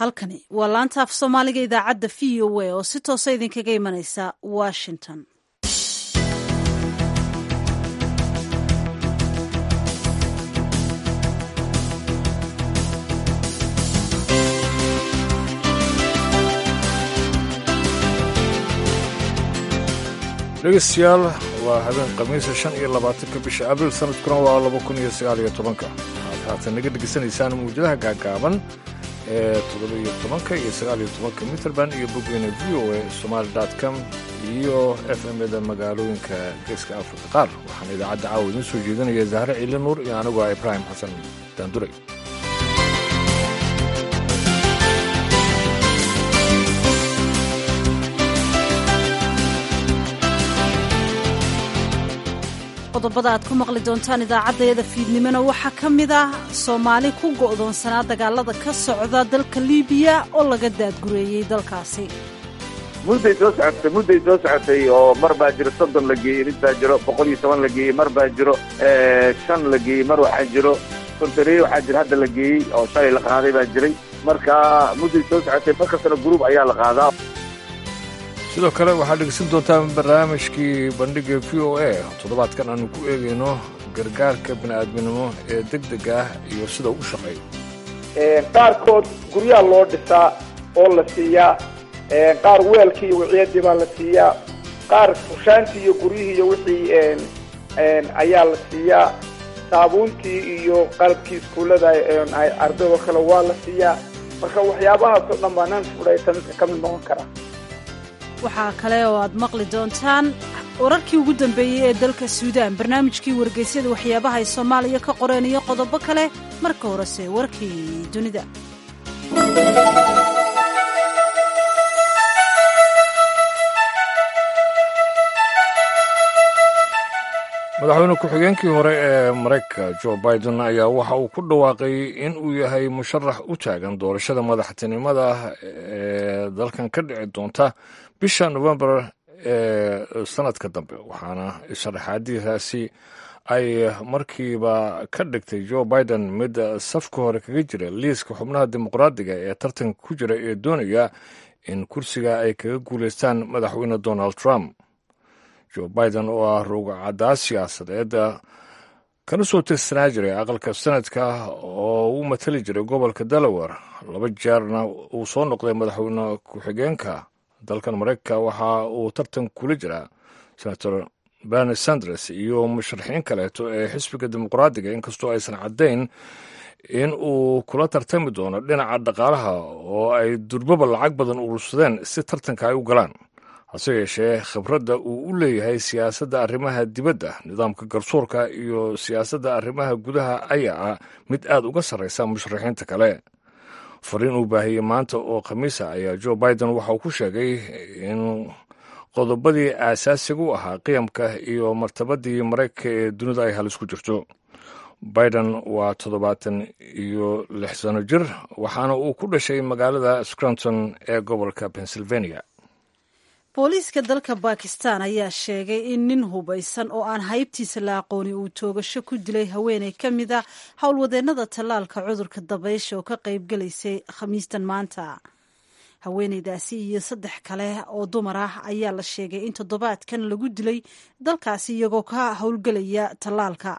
halkani waa laanta af soomaaliga idaacadda v o a oo si toosa idinkaga imanaysa washington dhegeystayaal waa habeen khamiisa shan iyo labaatanka bisha abril sanadkuna waa laba kun iyo sagaal iyo tobanka waxaad haatan naga dhegeysanaysaan mawjadaha gaagaaban ee toddoba iyo tobanka iyo sagaal iyo tobanka mitrband iyo bogweyne v o a somaali com iyo f m-da magaalooyinka geeska afrika qaar waxaan idaacadda caawa idiin soo jeedinaya zahre ciili nuur iyo anigoo ah ibraahim xasan daanduray qodobada aad ku maqli doontaan idaacaddayada fiidnimona waxaa ka mid ah soomaali ku go'doonsanaa dagaalada ka socda dalka liibiya oo laga daadgureeyey dalkaasi mudday soo socotay mudday soo socotay oo mar baa jiro soddon la geeyey mid baa jiro boqol iyo toban la geeyey mar baa jiro shan la geeyey mar waxaa jiro kontareeye waxaa jiro hadda la geeyey oo shalay la qaaday baa jiray marka mudday soo socotay mar kastana gruub ayaa la qaadaa sidoo kale waxaad dhegeysan doontaan barnaamijkii bandhiga v o a toddobaadkan aanu ku eegayno gargaarka bini'aadminimo ee deg deg ah iyo sida u shaqeeyo qaarkood guryaha loo dhisaa oo la siiyaa qaar weelkii iyo wiciyadii baa la siiyaa qaar fushaantii iyo guryihii iyo wixii ayaa la siiyaa saabuuntii iyo qalabkii iskuullada ardaydo kale waa la siiyaa marka waxyaabahaasoo dhan baa nan fudhaysa midka ka mid noqon kara waxaa kale oo aad maqli doontaan wararkii ugu dambeeyey ee dalka suudaan barnaamijkii wargeysyada waxyaabaha ay soomaaliya ka qoreen iyo qodobo kale marka horese warkii dunida madaxweyne ku-xigeenkii hore ee maraykanka jo biden ayaa waxa uu ku dhawaaqay in uu yahay musharax u taagan doorashada madaxtinimada ee dalkan ka dhici doonta bisha novembar ee sanadka dambe waxaana sharaxaadiidaasi ay markiiba ka dhigtay jo biden mid safka hore kaga jira liiska xubnaha dimuqraadiga ee tartanka ku jira ee doonaya in kursiga ay kaga guulaystaan madaxweyne donald trump jo biden oo ah ruugcaddaa siyaasadeed kana soo tirsanaa jiray aqalka sanadka oo u matali jiray gobolka delaware laba jeerna uu soo noqday madaxweyne ku-xigeenka dalkan maraykanka waxa uu tartan kula jiraa senator berni sanders iyo musharaxiin kaleeto ee xisbiga dimuqraadiga inkastoo aysan caddayn in uu kula tartami doono dhinaca dhaqaalaha oo ay durbaba lacag badan urursadeen si tartanka ay u galaan hase yeeshee khibradda uu u leeyahay siyaasadda arrimaha dibadda nidaamka garsoorka iyo siyaasadda arrimaha gudaha ayaa ah mid aad uga sarraysa musharaxiinta kale fariin uu baahiyey maanta oo khamiisa ayaa jo biden waxa uu ku sheegay in qodobadii aasaasiga u ahaa qiyamka iyo martabadii maraykanka ee dunida ay halis ku jirto biden waa toddobaatan iyo lix sano jir waxaana uu ku dhashay magaalada scranton ee gobolka pennsylvania booliiska dalka bakistan ayaa sheegay in nin hubaysan oo aan haybtiisa la aqooni uu toogasho ku dilay haweeney ka mid a howlwadeennada tallaalka cudurka dabaysha oo ka qaybgalaysay khamiistan maanta haweeneydaasi iyo saddex kale oo dumar ah ayaa la sheegay in toddobaadkan lagu dilay dalkaasi iyagoo ka howlgelaya tallaalka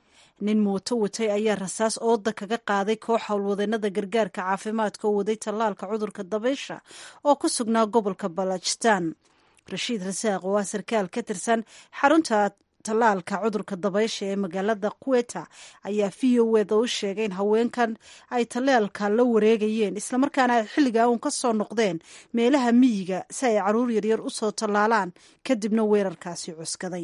nin mooto watay ayaa rasaas ooda kaga qaaday koox howlwadeennada gargaarka caafimaadka oo waday tallaalka cudurka dabaysha oo ku sugnaa gobolka balajistan rashiid rasaaq oo ah sarkaal ka tirsan xarunta tallaalka cudurka dabaysha ee magaalada queta ayaa v o eda u sheegay in haweenkan ay tallaalka la wareegayeen islamarkaana ay xilligaa uun ka soo noqdeen meelaha miyiga si ay caruur yaryar u soo tallaalaan kadibna weerarkaasi cuskaday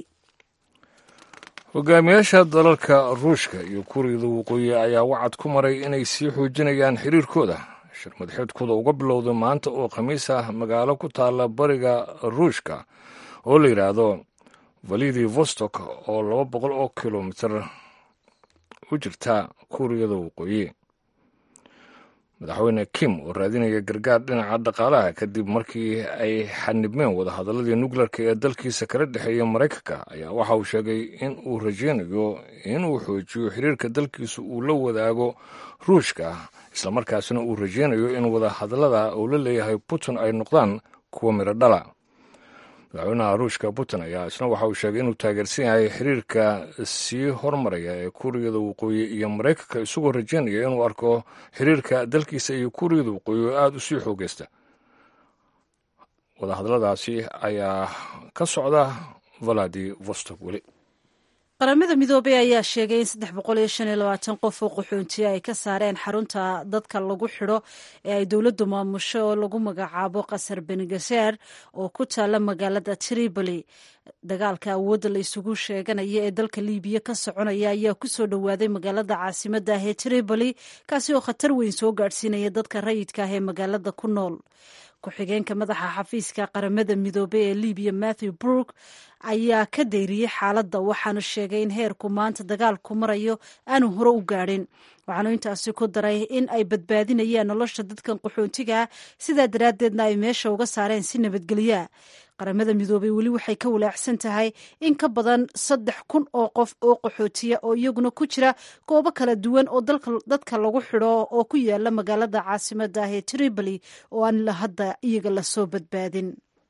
hogaamiyaasha dalalka ruushka iyo kuuriyada waqooyi ayaa wacad ku maray inay sii xoojinayaan xiriirkooda shir madaxeedkooda uga bilowday maanta oo khamiis ah magaalo ku taalla bariga ruushka oo la yidhaahdo validi vostok oo laba boqol oo kilomitir u jirta kuuriyada waqooyi madaxweyne kim oo raadinaya gargaar dhinaca dhaqaalaha kadib markii ay xanibmeen wadahadaladii nukleerka ee dalkiisa kala dhexeeya maraykanka ayaa waxa uu sheegay in uu rajaynayo inuu xoojiyo xiriirka dalkiisa uu la wadaago ruushka islamarkaasina uu rajaynayo in wadahadalada uu la leeyahay putin ay noqdaan kuwa midho dhala madaxweynaha ruushka putin ayaa isna waxa uu sheegay inuu taageersan yahay xiriirka sii hormaraya ee kuuriyada waqooyi iyo maraykanka isagoo rajaynaya inuu arko xiriirka dalkiisa iyo kuuriyada waqooyi oo aada u sii xoogeysta wadahadaladaasi ayaa ka socda valadi vostok weli qaramada midoobey ayaa sheegay in saddex boqol iyo shan iyo labaatan qof oo qaxoontiya ay ka saareen xarunta dadka lagu xidho ee ay dowladdu maamusho oo lagu magacaabo qasar benegaseer oo ku taala magaalada tripoli dagaalka awoodda la isugu sheeganaya ee dalka liibiya ka soconaya ayaa ku soo dhowaaday magaalada caasimadda ah ee tripoli kaasi oo khatar weyn soo gaadhsiinaya dadka rayidka ah ee magaalada ku nool ku-xigeenka madaxa xafiiska qaramada midoobey ee libiya matthew brook ayaa ka dayriyey xaaladda waxaanu sheegay in heerku maanta dagaalku marayo aanu hore u gaadhin waxaanu intaasi ku daray in ay badbaadinayaan nolosha dadkan qaxoontiga sidaa daraaddeedna ay meesha uga saareen si nabadgelyaa qaramada midoobey weli waxay ka walaacsan tahay in ka badan saddex kun oo qof oo qaxootiya oo iyaguna ku jira goobo kala duwan oo dadka lagu xidho oo ku yaala magaalada caasimada ah ee tripoli oo aan la hadda iyaga lasoo badbaadin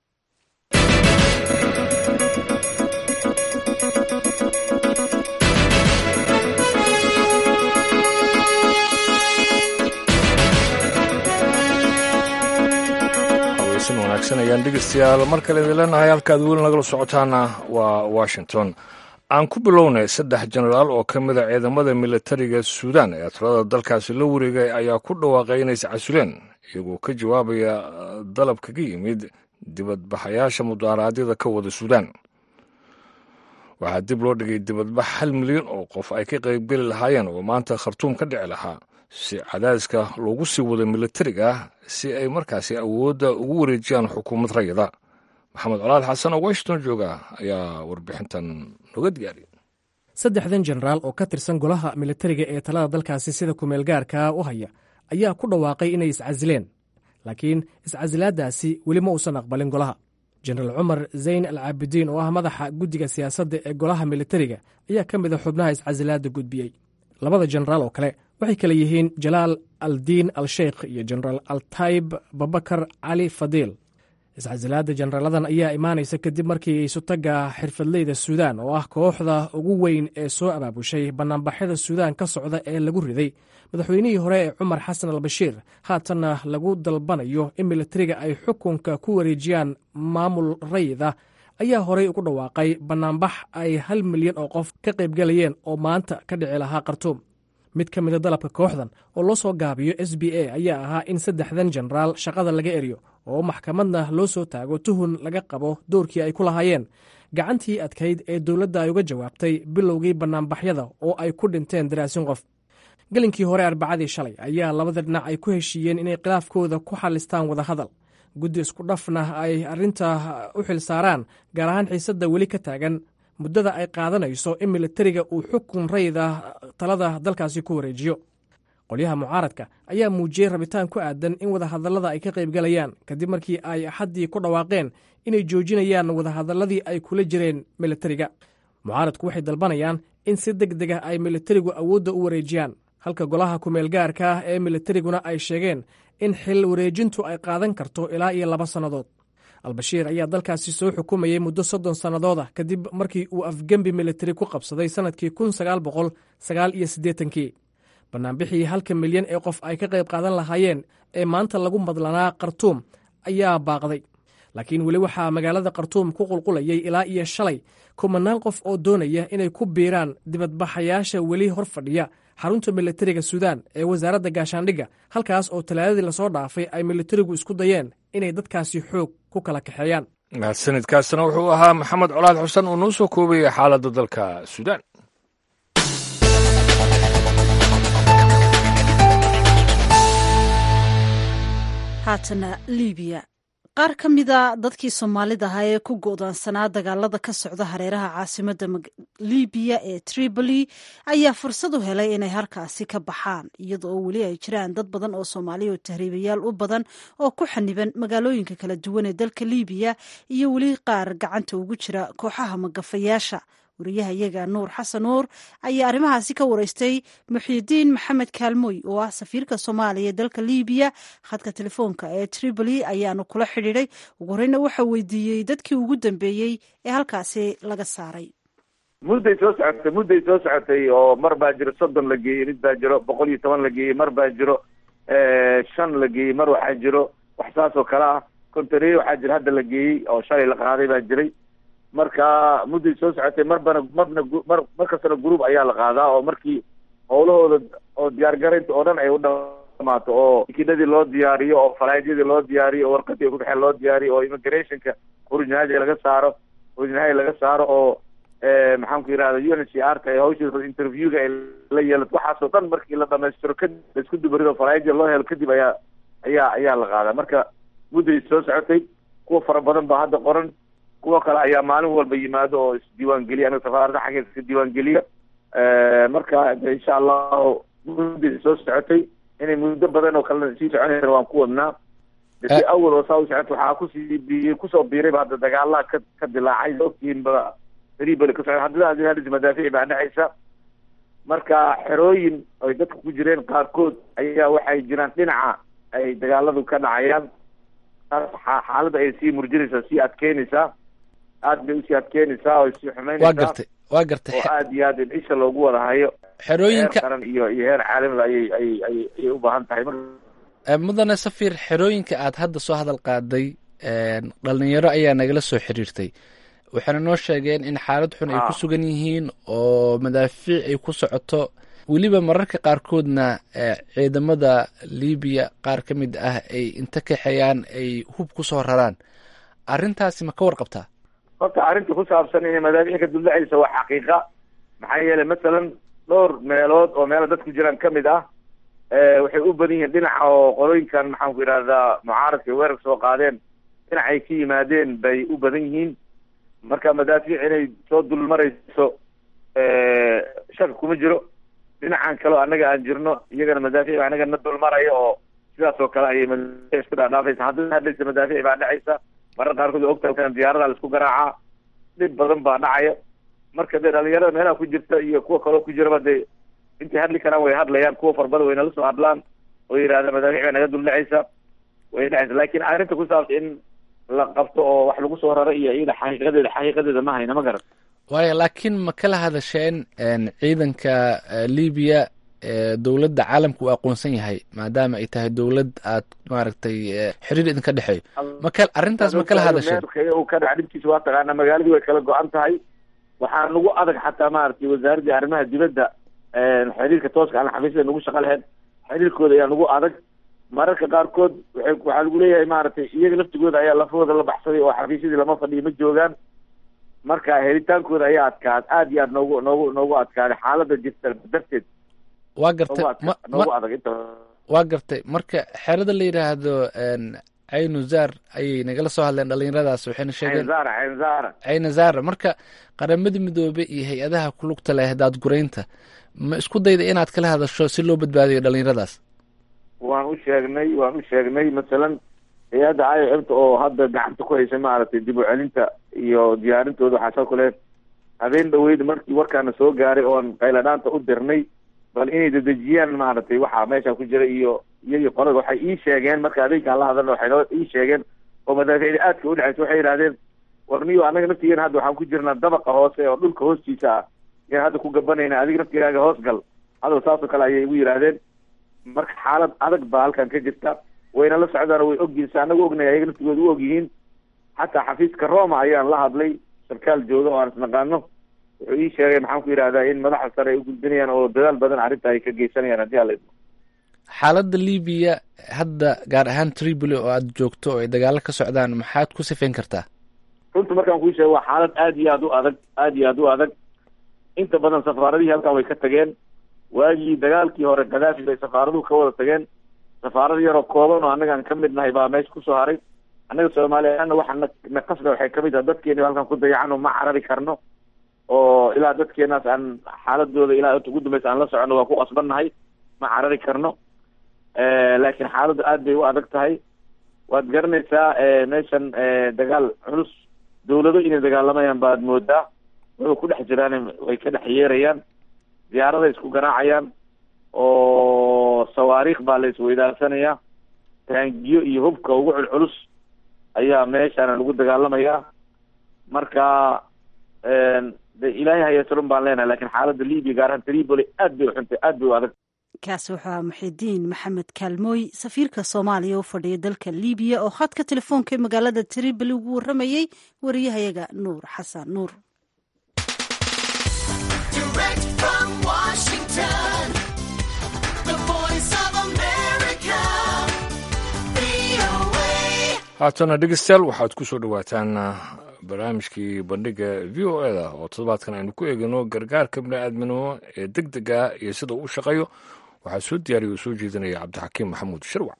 wanaagsan ayaan dhegeystayaal mar kale idin leenahay halkaad weli nagala socotaana waa washington aan ku bilownay saddex jenaraal oo ka mid a ciidamada militariga suudaan ee talada dalkaasi la wareegay ayaa ku dhawaaqay inay iscasuleen iyagoo ka jawaabaya dalab kaga yimid dibadbaxayaasha mudaaraadyada ka wada suudaan waxaa dib loo dhigay dibadbax hal milyan oo qof ay ka qaybgeli lahaayeen oo maanta khartuum ka dhici lahaa si cadaadiska loogu sii wado militariga si ay markaasi awoodda ugu wareejiyaan xukuumad rayida maxamed colaad xasan oo washington jooga ayaa warbixintan noga diyaariyay saddexdan jenaraal oo ka tirsan golaha militariga ee talada dalkaasi sida kumeel gaarka u haya ayaa ku dhawaaqay inay iscasileen laakiin iscasilaaddaasi weli ma uusan aqbalin golaha jenaraal cumar zayn al caabidiin oo ah madaxa guddiga siyaasadda ee golaha militariga ayaa ka mid a xubnaha iscasilaadda gudbiyey labada jenaraal oo kale waxay kale yihiin jalaal aldiin al sheikh iyo jenaraal altayb babakar cali fadiil iscasilaadda jenaraaladan ayaa imaanaysa kadib markii isutagga xirfadleyda suudaan oo ah kooxda ugu weyn ee soo abaabushay bannaanbaxyada suudaan ka socda ee lagu riday madaxweynihii hore ee cumar xasan al bashiir haatanna lagu dalbanayo in militariga ay xukunka ku wareejiyaan maamul rayida ayaa horey ugu dhawaaqay bannaanbax ay hal milyan oo qof ka qaybgalayeen oo maanta ka dhici lahaa khartuum mid ka mida dalabka kooxdan oo loo soo gaabiyo s b a ayaa ahaa in saddexdan jenaraal shaqada laga eriyo oo maxkamadna loo soo taago tuhun laga qabo doorkii ay ku lahaayeen gacantii adkayd ee dowladda ay uga jawaabtay bilowgii bannaanbaxyada oo ay ku dhinteen daraasin qof gelinkii hore arbacadii shalay ayaa labada dhinac ay ku heshiiyeen inay khilaafkooda ku xallistaan wadahadal guddi isku dhafna ay arrinta u xil saaraan gaar ahaan xiisadda weli ka taagan muddada ay qaadanayso in militariga uu xukun rayida talada dalkaasi ku wareejiyo qolyaha mucaaradka ayaa muujiyey rabitaan ku aadan in wadahadallada ay ka qaybgalayaan kadib markii ay axaddii ku dhawaaqeen inay joojinayaan wadahadalladii ay kula jireen militariga mucaaradku waxay dalbanayaan in si deg deg ah ay militarigu awoodda u wareejiyaan halka golaha kumeelgaarka ah ee militariguna ay sheegeen in xil wareejintu ay qaadan karto ilaa iyo laba sannadood albashiir ayaa dalkaasi soo xukumayey muddo soddon sannadood ah kadib markii uu afgembi militari ku qabsaday sannadkii kun sagaal boqol sagaal iyo siddeetankii bannaanbixii halka milyan ee qof ay ka qayb qaadan lahaayeen ee maanta lagu madlanaa khartuum ayaa baaqday laakiin weli waxaa magaalada khartuum ku qulqulayay ilaa iyo shalay kumanaan qof oo doonaya inay ku biiraan dibadbaxayaasha weli hor fadhiya xarunta militariga suudaan ee wasaaradda gaashaandhigga halkaas oo talaadadii lasoo dhaafay ay militarigu isku dayeen inay dadkaasi xoog ku kala kaxeeyaan mahadsanidkaasina wuxuu ahaa maxamed colaad xuseen oo noo soo koobayay xaaladda dalka suudaan haatana libiya qaar ka mida dadkii soomaalida ahaa ee ku go'doonsanaa dagaalada ka socda hareeraha caasimada libiya ee tripoli ayaa fursad u helay inay halkaasi ka baxaan iyada oo weli ay jiraan dad badan oo soomaaliya oo tahriibayaal u badan oo ku xaniban magaalooyinka kala duwan ee dalka libiya iyo weli qaar gacanta ugu jira kooxaha magafayaasha wariyaha iyaga nuur xasan nuur ayaa arrimahaasi ka wareystay muxiidiin maxamed kaalmoy oo ah safiirka soomaaliya ee dalka libiya khadka telefoonka ee tripoli ayaanu kula xidhiiday ugu horeyna waxaa weydiiyey dadkii ugu dambeeyey ee halkaasi laga saaray mudday soo socotay mudday soo socotay oo mar baa jiro soddon la geeyey mid baa jiro boqol iyo toban la geeyey mar baa jiro shan la geeyey mar waxaa jiro wax saas oo kale ah kontaneeye waxaa jira hadda la geeyey oo shalay la qaaday baa jiray marka mudday soo socotay marbana marna mar mar kastana group ayaa la qaadaa oo markii howlahooda oo diyaargaraynta oo dhan ay u dhamaato oo tikinadii loo diyaariyo oo falaadyadii loo diyaariyo oo warqadii ku dhexeen loo diyaariyo oo immigrationka originaadi laga saaro originaadi laga saaro oo maxaan ku yidhahda u n h r ka hawsha interviewga ay la yeelato waxaasoo dhan markii la dhamaystiro kadib laisku dubarido falaadyada loo helo kadib ayaa ayaa ayaa la qaadaa marka mudday soo socotay kuwa fara badan baa hadda qoran kuwa kale ayaa maalin walba yimaado oo isdiiwaangeliya aniga safaarada xaggeeda iska diiwaangeliya marka insha allahu mudday soo socotay inay muddo badan oo kalena sii soconaysa waan ku wadnaa dee awal oo saa u socota waxaa kusii bi kusoo biirayba hadda dagaalaha ka ka dilaacay ogtiinba tribal ka socda haddana hadis madaafiic baa dhexaysa marka xerooyin ay dadka ku jireen qaarkood ayaa waxay jiraan dhinaca ay dagaaladu ka dhacayaan xaaladda ay sii murjinaysaa sii adkeynaysaa aad bay usii adkeynaysaa oo sii xumeynaysaa waa gartay waa gartay oo aad iyo aad in isha loogu wada hayo xerooyinka heer qaran iyo iyo heer caalamiba ayay ayay ayay ayay u baahan tahay marka mudane safir xerooyinka aad hadda soo hadal qaaday dhalinyaro ayaa nagala soo xiriirtay waxayna noo sheegeen in xaalad xun ay ku sugan yihiin oo madaafiic ay ku socoto weliba mararka qaarkoodna ciidamada libiya qaar ka mid ah ay inta kaxeeyaan ay hub kusoo raraan arrintaasi ma ka warqabtaa horta arrinta ku saabsan inay madaafiic ka duldhacaysa waa xaqiiqa maxaa yeelay masalan dhowr meelood oo meelo dadku jiraan ka mid ah waxay u badan yihiin dhinaca oo qolooyinkan maxaan ku yidhahdaa mucaaradka weerar soo qaadeen dhinacay ka yimaadeen bay u badan yihiin marka madaafiic inay soo dulmarayso shaka kuma jiro dhinacan kaleo annaga aan jirno iyagana madaafiic baa annaga na dulmaraya oo sidaas oo kale ayay madaafiic isku dhaadhaafaysa haddana hadlaysa madaafiic baa dhacaysa marar qaarkood waa ogtahay diyaarada laisku garaacaa dhib badan baa dhacaya marka dee dhalinyarada meelaha ku jirta iyo kuwa kaloo ku jiraba dee intay hadli karaan way hadlayaan kuwa farbada way nala soo hadlaan oo yidhahda madaafiic baa naga duldhacaysa way dhacaysa laakiin arrinta ku saabsan in la qabto oo wax lagu soo raro iyo iyada xaqiiqadeeda xaqiiqadeeda ma hayna ma garan waayo laakiin ma kala hadasheen ciidanka libiya dowladda caalamka uu aqoonsan yahay maadaama ay tahay dowlad aad maaragtay xiriir idinka dhexeeyo maka arrintaas ma kala hadasheen uu ka dhaca dhibkiisa waa taqaanaa magaaladii way kala go-an tahay waxaa nagu adag xataa maaragtay wasaaraddii arrimaha dibadda xiriirka tooska aan xafiisyada nagu shaqa lahayn xiriirkooda ayaa nagu adag mararka qaarkood waay waxaa lagu leeyahay maaragtay iyaga laftigooda ayaa lafahooda la baxsaday oo xafiisyadii lama fadhiyo ma joogaan marka helitaankooda ayaa adkaad aad iyo aad noogu noogu noogu adkaaday xaaladda jirta darteed waa gartay noogu adag inta waa gartay marka xerada la yidhaahdo caynu zaar ayay nagala soo hadleen dhalinyaradaas waxayna sheegeen caynzaara caynzaara cayna zaara marka qaramada midoobe iyo hay-adaha kulugta leh daadguraynta ma isku dayda inaad kala hadasho si loo badbaadiyo dhalinyaradaas waan u sheegnay waan u sheegnay masalan hay-adda iomta oo hadda gacanta ku haysa maaragtay dib u celinta iyo diyaarintooda waxaa soo kale habeen dhaweyd markii warkaana soo gaaray oon qayladhaanta u dirnay bal inay dedejiyaan maaragtay waxaa meesha ku jira iyo iyagii qolada waxay ii sheegeen marka adinkaan la hadalna waxay noo ii sheegeen oo madaaficda aadka udhexaysa waxay yidhahdeen warniyo annaga naftigeena hadda waxaan ku jirnaa dabaqa hoose oo dhulka hoostiisa ah yaan hadda ku gabanayna adiga naftigaaga hoos gal hadal saasoo kale ayay igu yidhaahdeen marka xaalad adag baa halkan ka jirta wayna la socdaan way ogyihiin si anagu ognay ayaga naftigooda u ogyihiin xataa xafiiska roma ayaan la hadlay sarkaal jooga oo aan isnaqaano wuxuu ii sheegay maxaan ku yidhahdaa in madaxa sare ay u gudbinayaan oo dadaal badan arrinta ay ka geysanayaan haddii ala idmo xaaladda libiya hadda gaar ahaan tripoli oo aada joogto oo ay dagaalo ka socdaan maxaad ku sifayn kartaa runta markaan kuu sheego waa xaalad aad iyo aad u adag aad iyo aad u adag inta badan safaaradihii halkan way ka tageen waagii dagaalkii hore kadaafi bay safaaraduhu ka wada tageen safaarad yaroo kooban oo annagaan ka mid nahay baa meesha kusoo haray annaga soomaaliyaana waxaa na na qasda waxay kamid tahay dadkeeni halkan ku dayacano ma carari karno oo ilaa dadkeenaas aan xaaladooda ilaa inta ugu dambaysa aan la socono waa ku qasbannahay ma carari karno laakiin xaaladdu aad bay u adag tahay waad garanaysaa meeshan dagaal culus dawlado inay dagaalamayaan baad moodaa wuxuu ku dhex jiraan way ka dhex yeerayaan diyaaraday isku garaacayaan oo sawaariikh baa la isweydaarsanaya taangiyo iyo hubka ugu culculus ayaa meeshaana lagu dagaalamayaa marka de ilaahay hayasalun baan leenahay lakin xaaladda libya gaar ahaan tripoli aad bay uxuntay aad bay u adag kaasi wuxuu aha muxidiin maxamed kaalmooy safiirka soomaaliya u fadhiya dalka libiya oo khadka telefoonka ee magaalada tripoli ugu warramayey wariyahayaga nuur xasan nuur haatana dhegeystayaal waxaad ku soo dhowaataan barnaamijkii bandhiga v o e da oo toddobaadkan aynu ku eegano gargaarka bini'aadminimo ee deg dega iyo sida uu u shaqeeyo waxaa soo diyaariya oo soo jeedinaya cabdixakiim maxamuud sharwac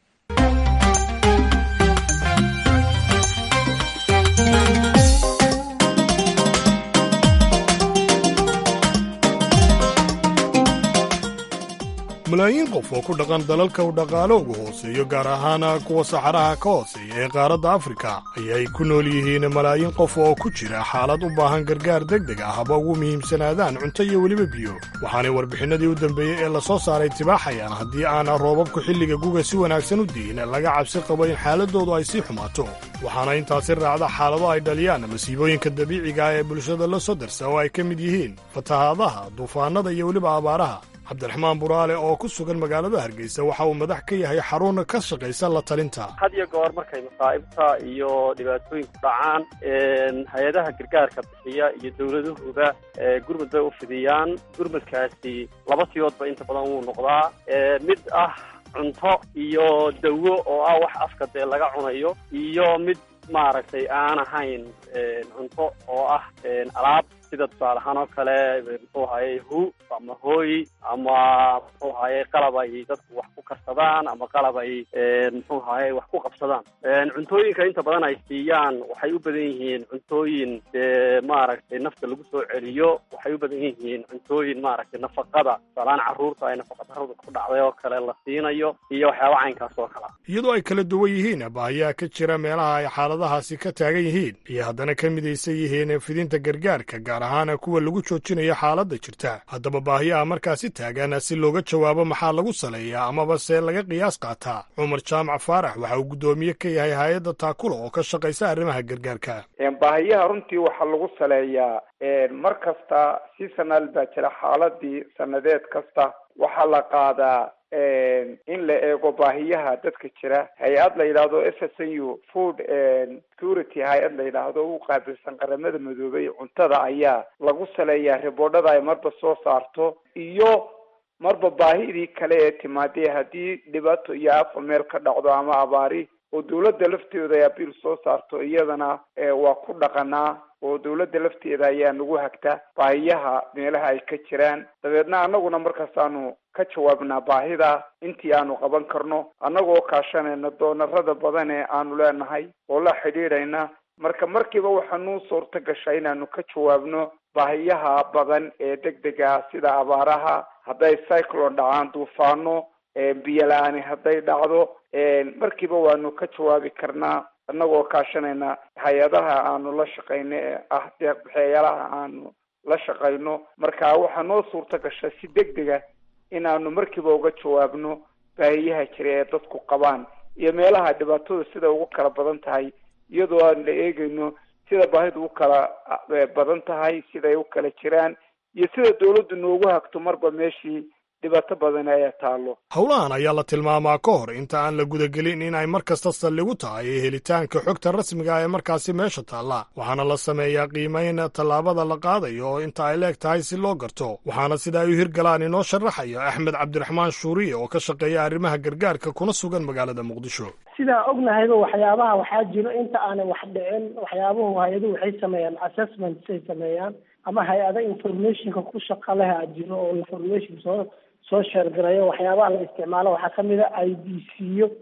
malaayiin qof oo ku dhaqan dalalka u dhaqaalo ugu hooseeyo gaar ahaan kuwa saxaraha ka hooseeya ee qaaradda afrika ayay ku nool yihiin malaayiin qof oo ku jira xaalad u baahan gargaar deg deg ah haba ugu muhiimsanaadaan cunto iyo weliba biyo waxaanay warbixinnadii u dambeeyey ee la soo saaray tibaaxayaan haddii aana roobabku xilliga guga si wanaagsan u di'in laga cabsi qabo in xaaladdoodu ay sii xumaato waxaana intaasi raacda xaalado ay dhaliyaan masiibooyinka dabiiciga ah ee bulshada la soo darsa oo ay ka mid yihiin fatahaadaha duufaannada iyo weliba abaaraha cabdiraxmaan buraale oo ku sugan magaalada hargeysa waxa uu madax ka yahay xarun ka shaqaysa la talinta had iyo goor markay masaa'ibta iyo dhibaatooyinku dhacaan hay-adaha gargaarka bixiya iyo dowladuhuba gurmud bay u fidiyaan gurmudkaasi laba siyoodba inta badan wuu noqdaa mid ah cunto iyo dawo oo ah wax afka dee laga cunayo iyo mid maaragtay aan ahayn cunto oo ah alaab sida tusaale ahaan oo kale muxuu hayay hu ama hooy ama muxuu hayay qalab ay dadku wax ku karsadaan ama qalab ay muxuu hayay wax ku qabsadaan cuntooyinka inta badan ay siiyaan waxay u badan yihiin cuntooyin dee maaragtay nafta lagu soo celiyo waxay u badan yihiin cuntooyin maaragtay nafaqada tusaalehaan carruurta ay nafaqadarrada ku dhacday oo kale la siinayo iyo waxyaaba caynkaas oo kale iyadoo ay kala duwan yihiin baahiyaha ka jira meelaha ay xaaladahaasi ka taagan yihiin iyo haddana ka midaysan yihiin fidinta gargaarka gaar ahaan kuwa lagu joojinayo xaaladda jirta haddaba baahiyaha markaasi taagan si looga jawaabo maxaa lagu saleeyaa amaba se laga qiyaas qaataa cumar jaamac faarax waxa uu guddoomiye ka yahay hay-adda taakula oo ka shaqaysa arrimaha gargaarka baahiyaha runtii waxaa lagu saleeyaa mar kasta si sanaal baa jira xaaladii sanadeed kasta waxaa la qaadaa in la eego baahiyaha dadka jira hay-ad la yidhaahdo f s n u food security hay-ad la yidhaahdo u qaabilsan qaramada madoobay cuntada ayaa lagu saleeyaa riboodhada ay marba soo saarto iyo marba baahidii kale ee timaadee haddii dhibaato iyo afa meel ka dhacdo ama abaari oo dawladda lafteeda ay abiil soo saarto iyadana waa ku dhaqanaa oo dawladda lafteeda ayaa nagu hagta baahiyaha meelaha ay ka jiraan dabeedna annaguna markaas aanu ka jawaabnaa baahida intii aanu qaban karno annagoo kaashanayna doonarada badan ee aanu leenahay oo la xidhiidhayna marka markiiba waxaa nuu suurta gashaa inaanu ka jawaabno baahiyaha badan ee deg dega sida abaaraha hadday cyclone dhacaan duufaano biyo la-aani hadday dhacdo markiiba waanu ka jawaabi karnaa annagoo kaashanayna hay-adaha aanu la shaqayno ee ah deeqbixeeyaalaha aanu la shaqayno marka waxaa noo suurta gasha si deg dega inaanu markiiba uga jawaabno baahiyaha jira ee dadku qabaan iyo meelaha dhibaatada sida ugu kala badan tahay iyadoo aan la eegayno sida baahidu u kala badan tahay siday u kala jiraan iyo sida dawladdu noogu hagto marba meeshii dhibaato badan ayaa taallo howlahan ayaa la tilmaamaa ka hor inta aan la gudagelin in ay mar kasta saldhigu tahay helitaanka xogta rasmiga ee markaasi meesha taalla waxaana la sameeyaa qiimayn tallaabada la qaadayo oo inta ay leeg tahay si loo garto waxaana sida ay u hirgalaan inoo sharaxayo axmed cabdiraxmaan shuuriye oo ka shaqeeya arrimaha gargaarka kuna sugan magaalada muqdisho sidaa ognahayba waxyaabaha waxaa jiro inta aanay wax dhicin waxyaabuhu hay-aduhu waxay sameeyaan assessments ay sameeyaan ama hay-ada informationka ku shaqa leh a jiro oo information soo soo sheergarayo waxyaabaha la isticmaalo waxaa kamid a i d c yo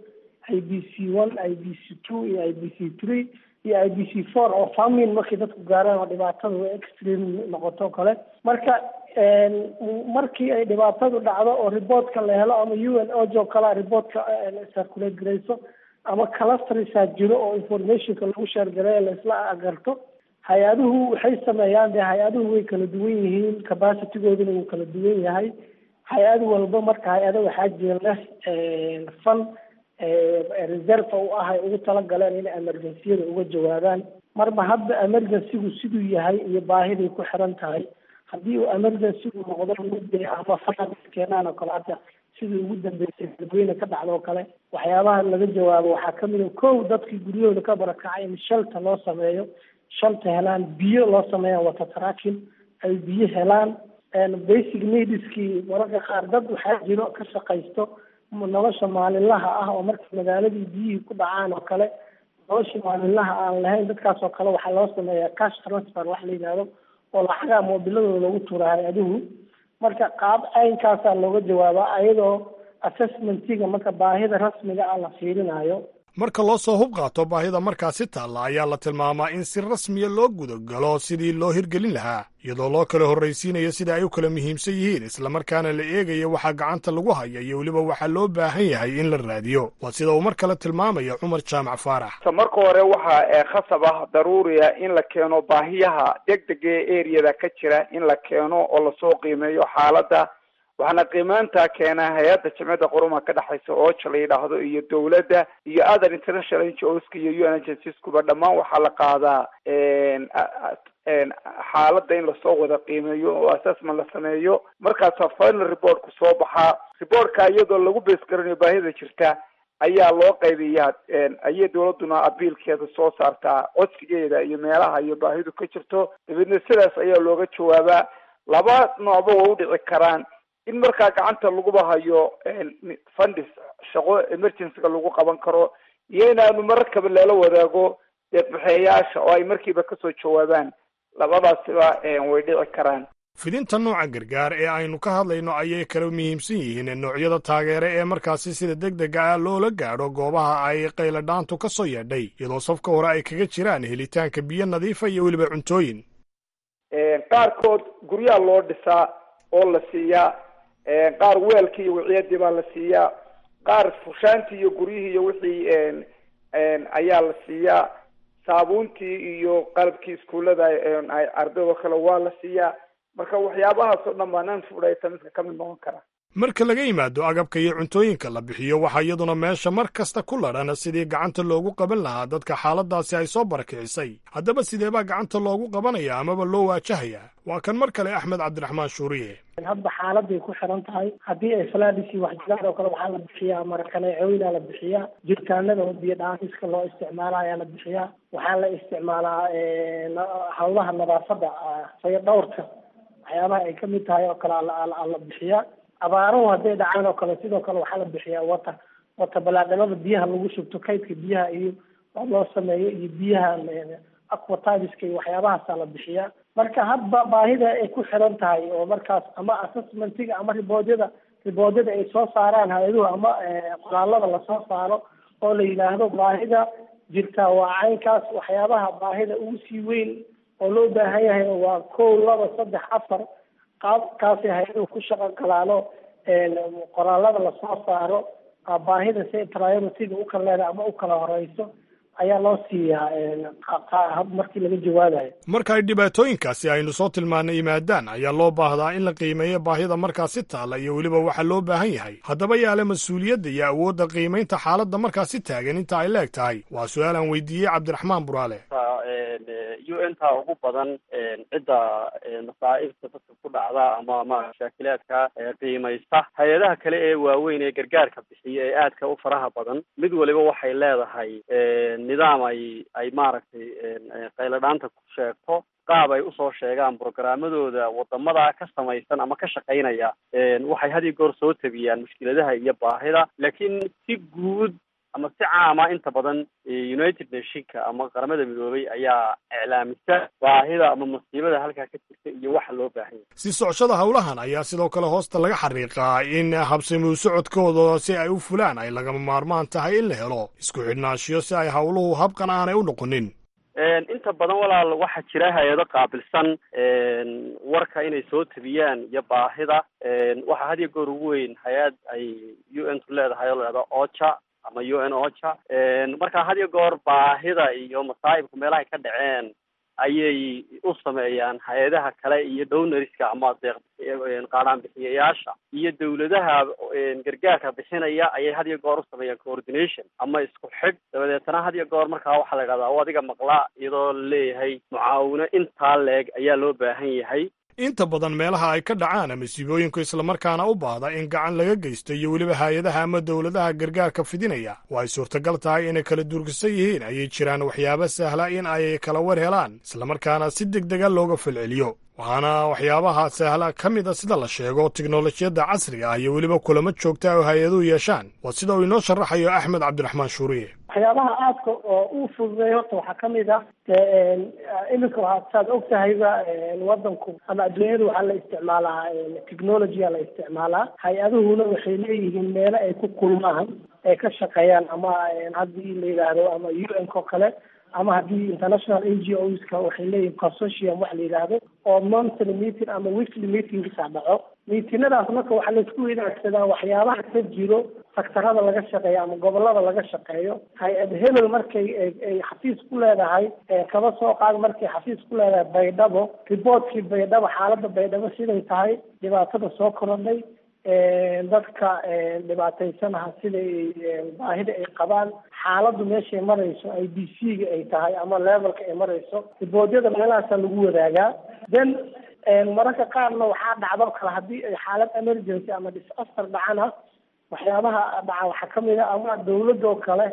i b c one i b c two iyo i b c three iyo i b c four oo famin markay dadku gaaraan oo dhibaatada way extreme noqoto kale marka markii ay dhibaatadu dhacdo oo reportka la helo ama u n o jo kala reportka circulate garayso ama clustersaa jiro oo informationka lagu sheergareeyo laisla agarto hay-aduhu waxay sameeyaan dee hay-aduhu way kala duwan yihiin capacitygooduna wuu kala duwan yahay hay-ad walba marka hay-ada waxaa jira leh fan reserve u ah ay ugu talagaleen inay emergenciyada uga jawaabaan marba hadda emergencygu siduu yahay iyo baahiday ku xiran tahay haddii uu emergencygu noqdo mid ama faa keenaan oo kale hadda sidii ugu dambeysay dadweyne ka dhacda oo kale waxyaabaha laga jawaabo waxaa kamid a kow dadkii guryahooda ka barakacay in shalta loo sameeyo shalta helaan biyo loo sameeya wata tracking ay biyo helaan basic needskii mararka qaar dad waxaa jiro ka shaqaysto nolosha maalinlaha ah oo marka magaaladii biyihii ku dhacaan oo kale nolosha maalinlaha aan lahayn dadkaas oo kale waxaa loo sameeyaa cash transfer wax la yidhaahdo oo lacagaha moobiladooda loogu tuura hay-aduhu marka qaab caynkaasaa looga jawaabaa ayadoo assessmentiga marka baahida rasmiga ah la fiirinayo marka loo soo hub qaato baahida markaasi taalla ayaa la tilmaamaa in si rasmiya loo gudagalo sidii loo hirgelin lahaa iyadoo loo kala horraysiinayo sida ay u kala muhiimsan yihiin islamarkaana la eegayo waxaa gacanta lagu haya iyo weliba waxaa loo baahan yahay in la raadiyo waa sida uu mar kale tilmaamaya cumar jaamac faarax marka hore waxaa khasab ah daruuriya in la keeno baahiyaha degdega ee eriyada ka jira in la keeno oo lasoo qiimeeyo xaaladda waxaana qiimaantaa keenaa hay-adda jamciyadda qurumaha ka dhexaysa ooja la yidhaahdo iyo dowladda iyo other international ngos-ka iyo u n agencieskuba dhammaan waxaa la qaadaa xaaladda in lasoo wada qiimeeyo oo assessment la sameeyo markaasaa final reportku soo baxaa reportka iyadoo lagu bees garanayo baahida jirta ayaa loo qaybiyaa ayay dowladduna abiilkeeda soo saartaa codsigeeda iyo meelaha iyo baahidu ka jirto dabeedna sidaas ayaa looga jawaabaa laba noocba way udhici karaan in markaa gacanta laguba hayo fundis shaqo emergencyga lagu qaban karo iyo inaanu mararkaba lala wadaago deeqbaxeeyaasha oo ay markiiba kasoo jawaabaan labadaasiba way dhici karaan fidinta nooca gargaar ee aynu ka hadlayno ayay kala muhiimsan yihiin noocyada taageere ee markaasi sida deg dega ah loola gaadho goobaha ay qayladhaantu ka soo yeedhay iyadoo safka hore ay kaga jiraan helitaanka biyo nadiifa iyo weliba cuntooyin qaarkood guryaha loo dhisaa oo la siiyaa qaar weelkii iyo wiciyadii baa la siiyaa qaar fushaantii iyo guryihii iyo wixii ayaa la siiyaa saabuuntii iyo qalabkii iskuullada ardaydo kale waa la siiyaa marka waxyaabahaas oo dhan baa non food itemska ka mid noqon kara marka laga yimaado agabka iyo cuntooyinka la bixiyo waxaa iyaduna meesha mar kasta ku ladhan sidii gacanta loogu qaban lahaa dadka xaaladaasi ay soo barakicisay haddaba sideebaa gacanta loogu qabanaya amaba loo waajahayaa waa kan mar kale axmed cabdiraxmaan shuuriye hadba xaaladay ku xiran tahay haddii ay falaadisi wax jiraan oo kale waxaa la bixiyaa marakaneecooyinaa la bixiyaa jiritaanada oo biyo dhaamiska loo isticmaala ayaa la bixiyaa waxaa la isticmaalaa hawlaha nadaafadda fayo dhowrka waxyaabaha ay kamid tahay oo kale la bixiyaa abaaruhu hadday dhacaan oo kale sidoo kale waxaa la bixiyaa wata wata balaadhimada biyaha lagu shubto kaydka biyaha iyo wax loo sameeyo iyo biyaha aquatiska iyo waxyaabahaasaa la bixiyaa marka hadba baahida ay ku xiran tahay oo markaas ama assessmentiga ama riboodyada riboodyada ay soo saaraan hay-aduhu ama qoraalada lasoo saaro oo la yidhaahdo baahida jirtaa waa caynkaas waxyaabaha baahida ugu sii weyn oo loo baahan yahay waa kow laba saddex afar qaabkaasay hay-aduhu ku shaqo galaano qoraalada lasoo saaro baahida si priority-ga u kala leedahay ama u kala horeyso ayaa loo siiyaa markii laga jawaabayo marka ay dhibaatooyinkaasi aynu soo tilmaanay yimaadaan ayaa loo baahdaa in la qiimeeyo baahida markaasi taalla iyo weliba waxa loo baahan yahay haddaba yaale mas-uuliyadda iyo awoodda qiimaynta xaaladda markaasi taagan inta ay leeg tahay waa su-aal aan weydiiyey cabdiraxmaan buraale u n ta ugu badan cidda masaa'ibta dadka ku dhacda ama ma mashaakilaadka qiimaysta hay-adaha kale ee waaweyn ee gargaarka bixiya ee aadka u faraha badan mid waliba waxay leedahay nidaam ay ay maaragtay qayladhaanta ku sheegto qaab ay usoo sheegaan programmadooda wadamada ka samaysan ama ka shaqaynaya waxay had iyo goor soo tabiyaan mushkiladaha iyo baahida laakiin si guud ama si caama inta badan united nationka ama qaramada midoobay ayaa iclaamisa baahida ama masiibada halkaa ka jirta iyo waxa loo baahan yahay si socoshada howlahan ayaa sidoo kale hoosta laga xariiqaa in habsamuu socodkooda si ay u fulaan ay lagama maarmaan tahay in la helo isku xidhnaashiyo si ay howluhu habqan aanay u noqonin inta badan walaal waxaa jira hay-ado qaabilsan warka inay soo tabiyaan iyo baahida waxaa had iyo goor ugu weyn hay-ad ay u n tu leedahay oo lahahdo ocha ama u n ocha marka had iyo goor baahida iyo masaa'ibka meelahay ka dhaceen ayay u sameeyaan hay-adaha kale iyo downariska ama deeq qaadhaan bixiyayaasha iyo dawladaha gargaarka bixinaya ayay had iyo goor u sameeyaan coordination ama isku xidh dabadeetana had iyo goor markaa waxaa la idhahdaa o adiga maqla iyadoo laleeyahay mucaawino intaa leeg ayaa loo baahan yahay inta badan meelaha ay ka dhacaan masiibooyinku islamarkaana u baahda in gacan laga geysto iyo weliba hay-adaha ama dowladaha gargaarka fidinaya oo ay suurtagal tahay inay kala durkisan yihiin ayay jiraan waxyaabo sahla in ay kala war helaan islamarkaana si deg dega looga falceliyo waxaana waxyaabaha sahla ka mid a sida la sheego tiknolojiyadda casriga ah iyo weliba kulamo joogta oo hay-aduhu yeeshaan waa sida uu inoo sharaxayo axmed cabdiraxmaan shuuriye waxyaabaha aadka oo uu fududeey horta waxaa ka mid ah iminka waxaa saad og tahayba wadanku ama adduunyadu waxaa la isticmaalaa technologya la isticmaalaa hay-aduhuna waxay leeyihiin meelo ay ku kulmaan ay ka shaqeeyaan ama haddii la yidhaahdo ama u n ko kale ama haddii international n g oska waxay leeyihin consortium wax la yidhaahdo oo monthly meeting ama weekly meetingsa dhaco miitinadaas marka waxaa laisku wadaagsadaa waxyaabaha ka jiro saktarada laga shaqeeyo ama gobolada laga shaqeeyo hay-ad hebel markay ay xafiis ku leedahay kaba soo qaad markay xafiis ku leedahay baydhabo riboortkii baydhabo xaalada baydhabo siday tahay dhibaatada soo korodhay dadka dhibaataysanaha siday baahida ay qabaan xaaladdu meeshay marayso i b c ga ay tahay ama levelka ay marayso riboodyada meelahaasaa lagu wadaagaa then mararka qaarna waxaa dhacdo kale haddii ay xaalad emergency ama disaster dhacana waxyaabaha dhaca waxaa kamid a ama dawladoo kale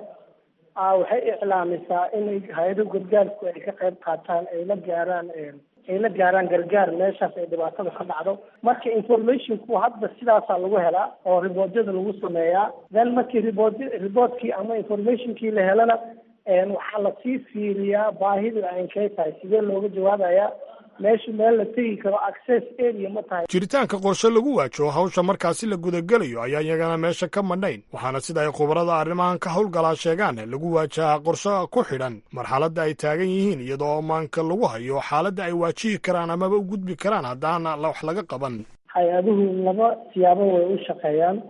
waxay iclaamisaa inay hay-ado gargaarku ay ka qayb qaataan ay la gaaraan ay la gaaraan gargaar meeshaas ay dhibaatada ka dhacdo marka informationku hadda sidaasaa lagu helaa oo riboodyada lagu sameeyaa then markii ribood riboodkii ama informationkii la helana waxaa lasii fiiriyaa baahida aynkay tahay sidee looga jawaabayaa meesha meel la tegi karo access area ma tahay jiritaanka qorshe lagu waajaho hawsha markaasi la gudagelayo ayaa iyagana meesha ka madhayn waxaana sida ay khubarada arrimahan ka howlgalaa sheegaan lagu waajahaa qorshe ku xidhan marxaladda ay taagan yihiin iyadoo maanka lagu hayo xaaladda ay waajihi karaan amaba u gudbi karaan haddaana wax laga qaban hay-aduhu laba siyaabo way u shaqeeyaan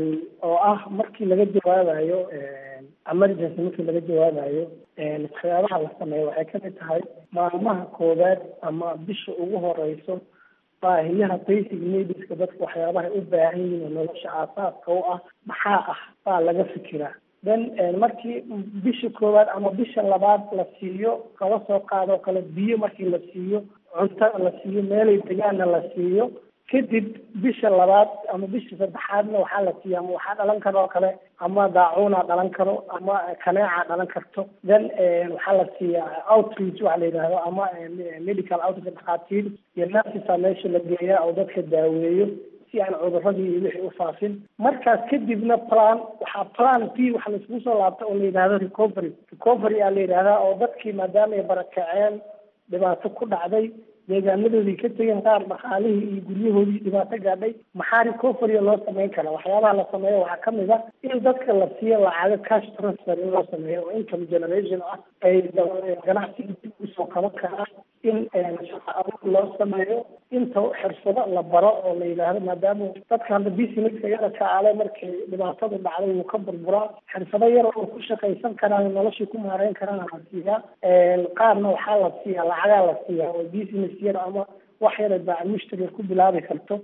oo ah markii laga jawaabayo emergency markii laga jawaabayo waxyaabaha la sameeyo waxay kamid tahay maalmaha koowaad ama bisha ugu horeyso baahiyaha basic needska dadka waxyaabaha u baahan yihiin oo nolosha aasaaska u ah maxaa ah baa laga fikiraa then markii bisha koowaad ama bisha labaad la siiyo kala soo qaadoo kale biyo markii la siiyo cuntada la siiyo meelay degaanna la siiyo kadib bisha labaad ama bisha saddexaadna waxaa la siiya ama waxaa dhalan karo oo kale ama daacuuna dhalan karo ama kaneeca dhalan karto then waxaa la siiyaa outreach waxa la yidhaahdo ama medical outreach dhakhaatiir iyo nurses meesha la geeyaa oo dadka daaweeyo si aan cuduradii iyo wixii u faafin markaas kadibna plan waxaa plan p waxa laiskugu soo laabta oo la yidhahdo recovery recovery aa la yidhahdaa oo dadkii maadaama ay barakaceen dhibaato ku dhacday deegaanadoodii ka tegeen qaar dhaqaalihii iyo guryahoodii dhibaato gaadhay maxaa recovery loo sameyn karaa waxyaabaha la sameeyo waxaa kamid a in dadka la siiyo lacago cash transfer in loo sameeyo oo income generation ah ay ganacsiga dib usoo qaban karaa in shaqa abuur loo sameeyo inta xirfado la baro oo la yidhaahdo maadaama dadka hadda businesska yara kaale markay dhibaatadu dhacday wuu ka burburaa xirfado yar oo ku shaqaysan karaan noloshii ku maareyn karaan la siiyaa qaarna waxaa la siiyaa lacagaa la siiyaa oo business yar ama wax yara baa mushtari ku bilaabi karto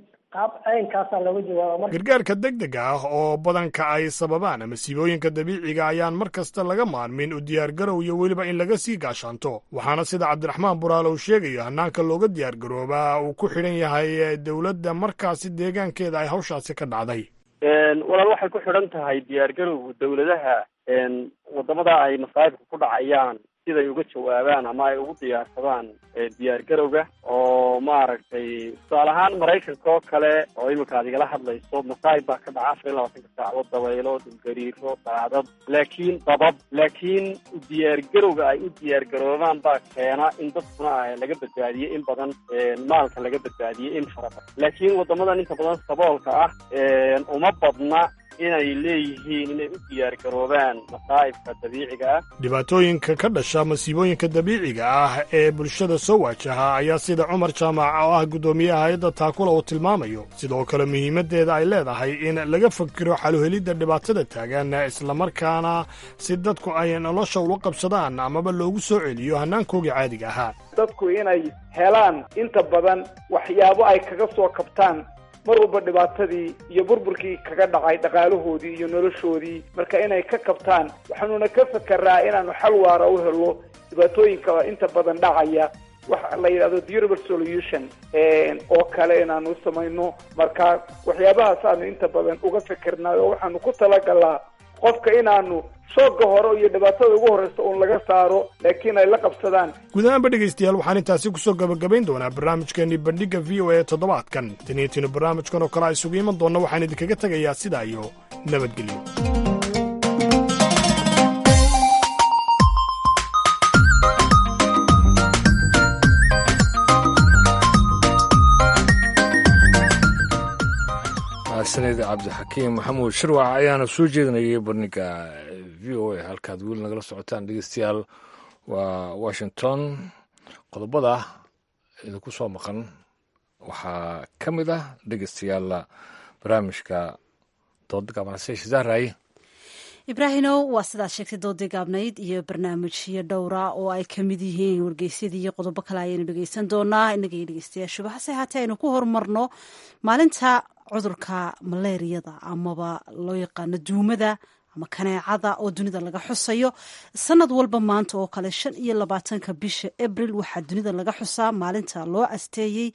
gargaarka degdega ah oo badanka ay sababaan masiibooyinka dabiiciga ayaan mar kasta laga maarmin u diyaargarow iyo weliba in laga sii gaashaanto waxaana sida cabdiraxmaan buraale uu sheegayo hanaanka looga diyaargaroobaa uu ku xidhan yahay dowladda markaasi deegaankeeda ay hawshaasi ka dhacday walaal waxay ku xidhan tahay diyaargarowga dawladaha wadamada ay masaa'ibka ku dhacayaan siday uga jawaabaan ama ay ugu diyaarsadaan diyaar garowga oo maaragtay tusaale ahaan maraykanka oo kale oo iminka ad igala hadlayso masaayib baa ka dhaca afar iyo labaatanka saacadood dabaylo dhulgariiro daadad laakiin dabab laakiin diyaar garowga ay u diyaar garoobaan baa keena in dadkuna laga badbaadiye in badan maalka laga badbaadiye in fara badan laakiin wadamadan inta badan saboolka ah uma badna inay leeyihiin inay u diyaar garoobaan masaa'ibka dabiiciga ah dhibaatooyinka ka dhasha masiibooyinka dabiiciga ah ee bulshada soo waajaha ayaa sida cumar jaamac oo ah guddoomiyaha hay-adda taakula uu tilmaamayo sidoo kale muhiimaddeeda ay leedahay in laga fakiro xaluhelidda dhibaatada taagan islamarkaana si dadku ay nolosha ula qabsadaan amaba loogu soo celiyo hannaankoogii caadiga ahaa dadku inay helaan inta badan waxyaabo ay kaga soo kabtaan mar walba dhibaatadii iyo burburkii kaga dhacay dhaqaalahoodii iyo noloshoodii marka inay ka kabtaan waxaanuna ka fekeraa inaanu xal waara u helo dhibaatooyinka inta badan dhacaya waxa la yidhahdo durable solution oo kale inaanu samayno marka waxyaabahaas aanu inta badan uga fekernaay oo waxaanu ku talagalaa qofka inaanu shooga hore iyo dhibaatada ugu horreysa uun laga saaro laakiin ay la qabsadaan guud ahaanba dhegaystayaal waxaan intaasi kusoo gabagabayn doonaa barnaamijkeenii bandhigga v o a toddobaadkan taniyatina barnaamijkan oo kale a isugu iman doonna waxaan idinkaga tegayaa sidaa iyo nabadgelyo sanid cabdixakiim maxamuud shirwac ayaana soo jeedinayay bandhigga v o a halkaad weli nagala socotaan dhegeystayaal waa washington qodobada idinku soo maqan waxaa ka mid ah dhegeystayaal barnaamijka dooda gabanasesha zahraye ibraahimow waa sidaad sheegtay doodii gaabnayd iyo barnaamijyo dhowra oo ay ka mid yihiin wargeysyadii iyo qodobo kale ayaynu dhegeysan doonaa innaga iyo dhegeystayaashuba hase haatee aynu ku horumarno maalinta cudurka maleeriyada amaba loo yaqaano duumada ama kaneecada oo dunida laga xusayo sanad walba maanta oo kale shan iyo labaatanka bisha abril waxaa dunida laga xusaa maalinta loo asteeyey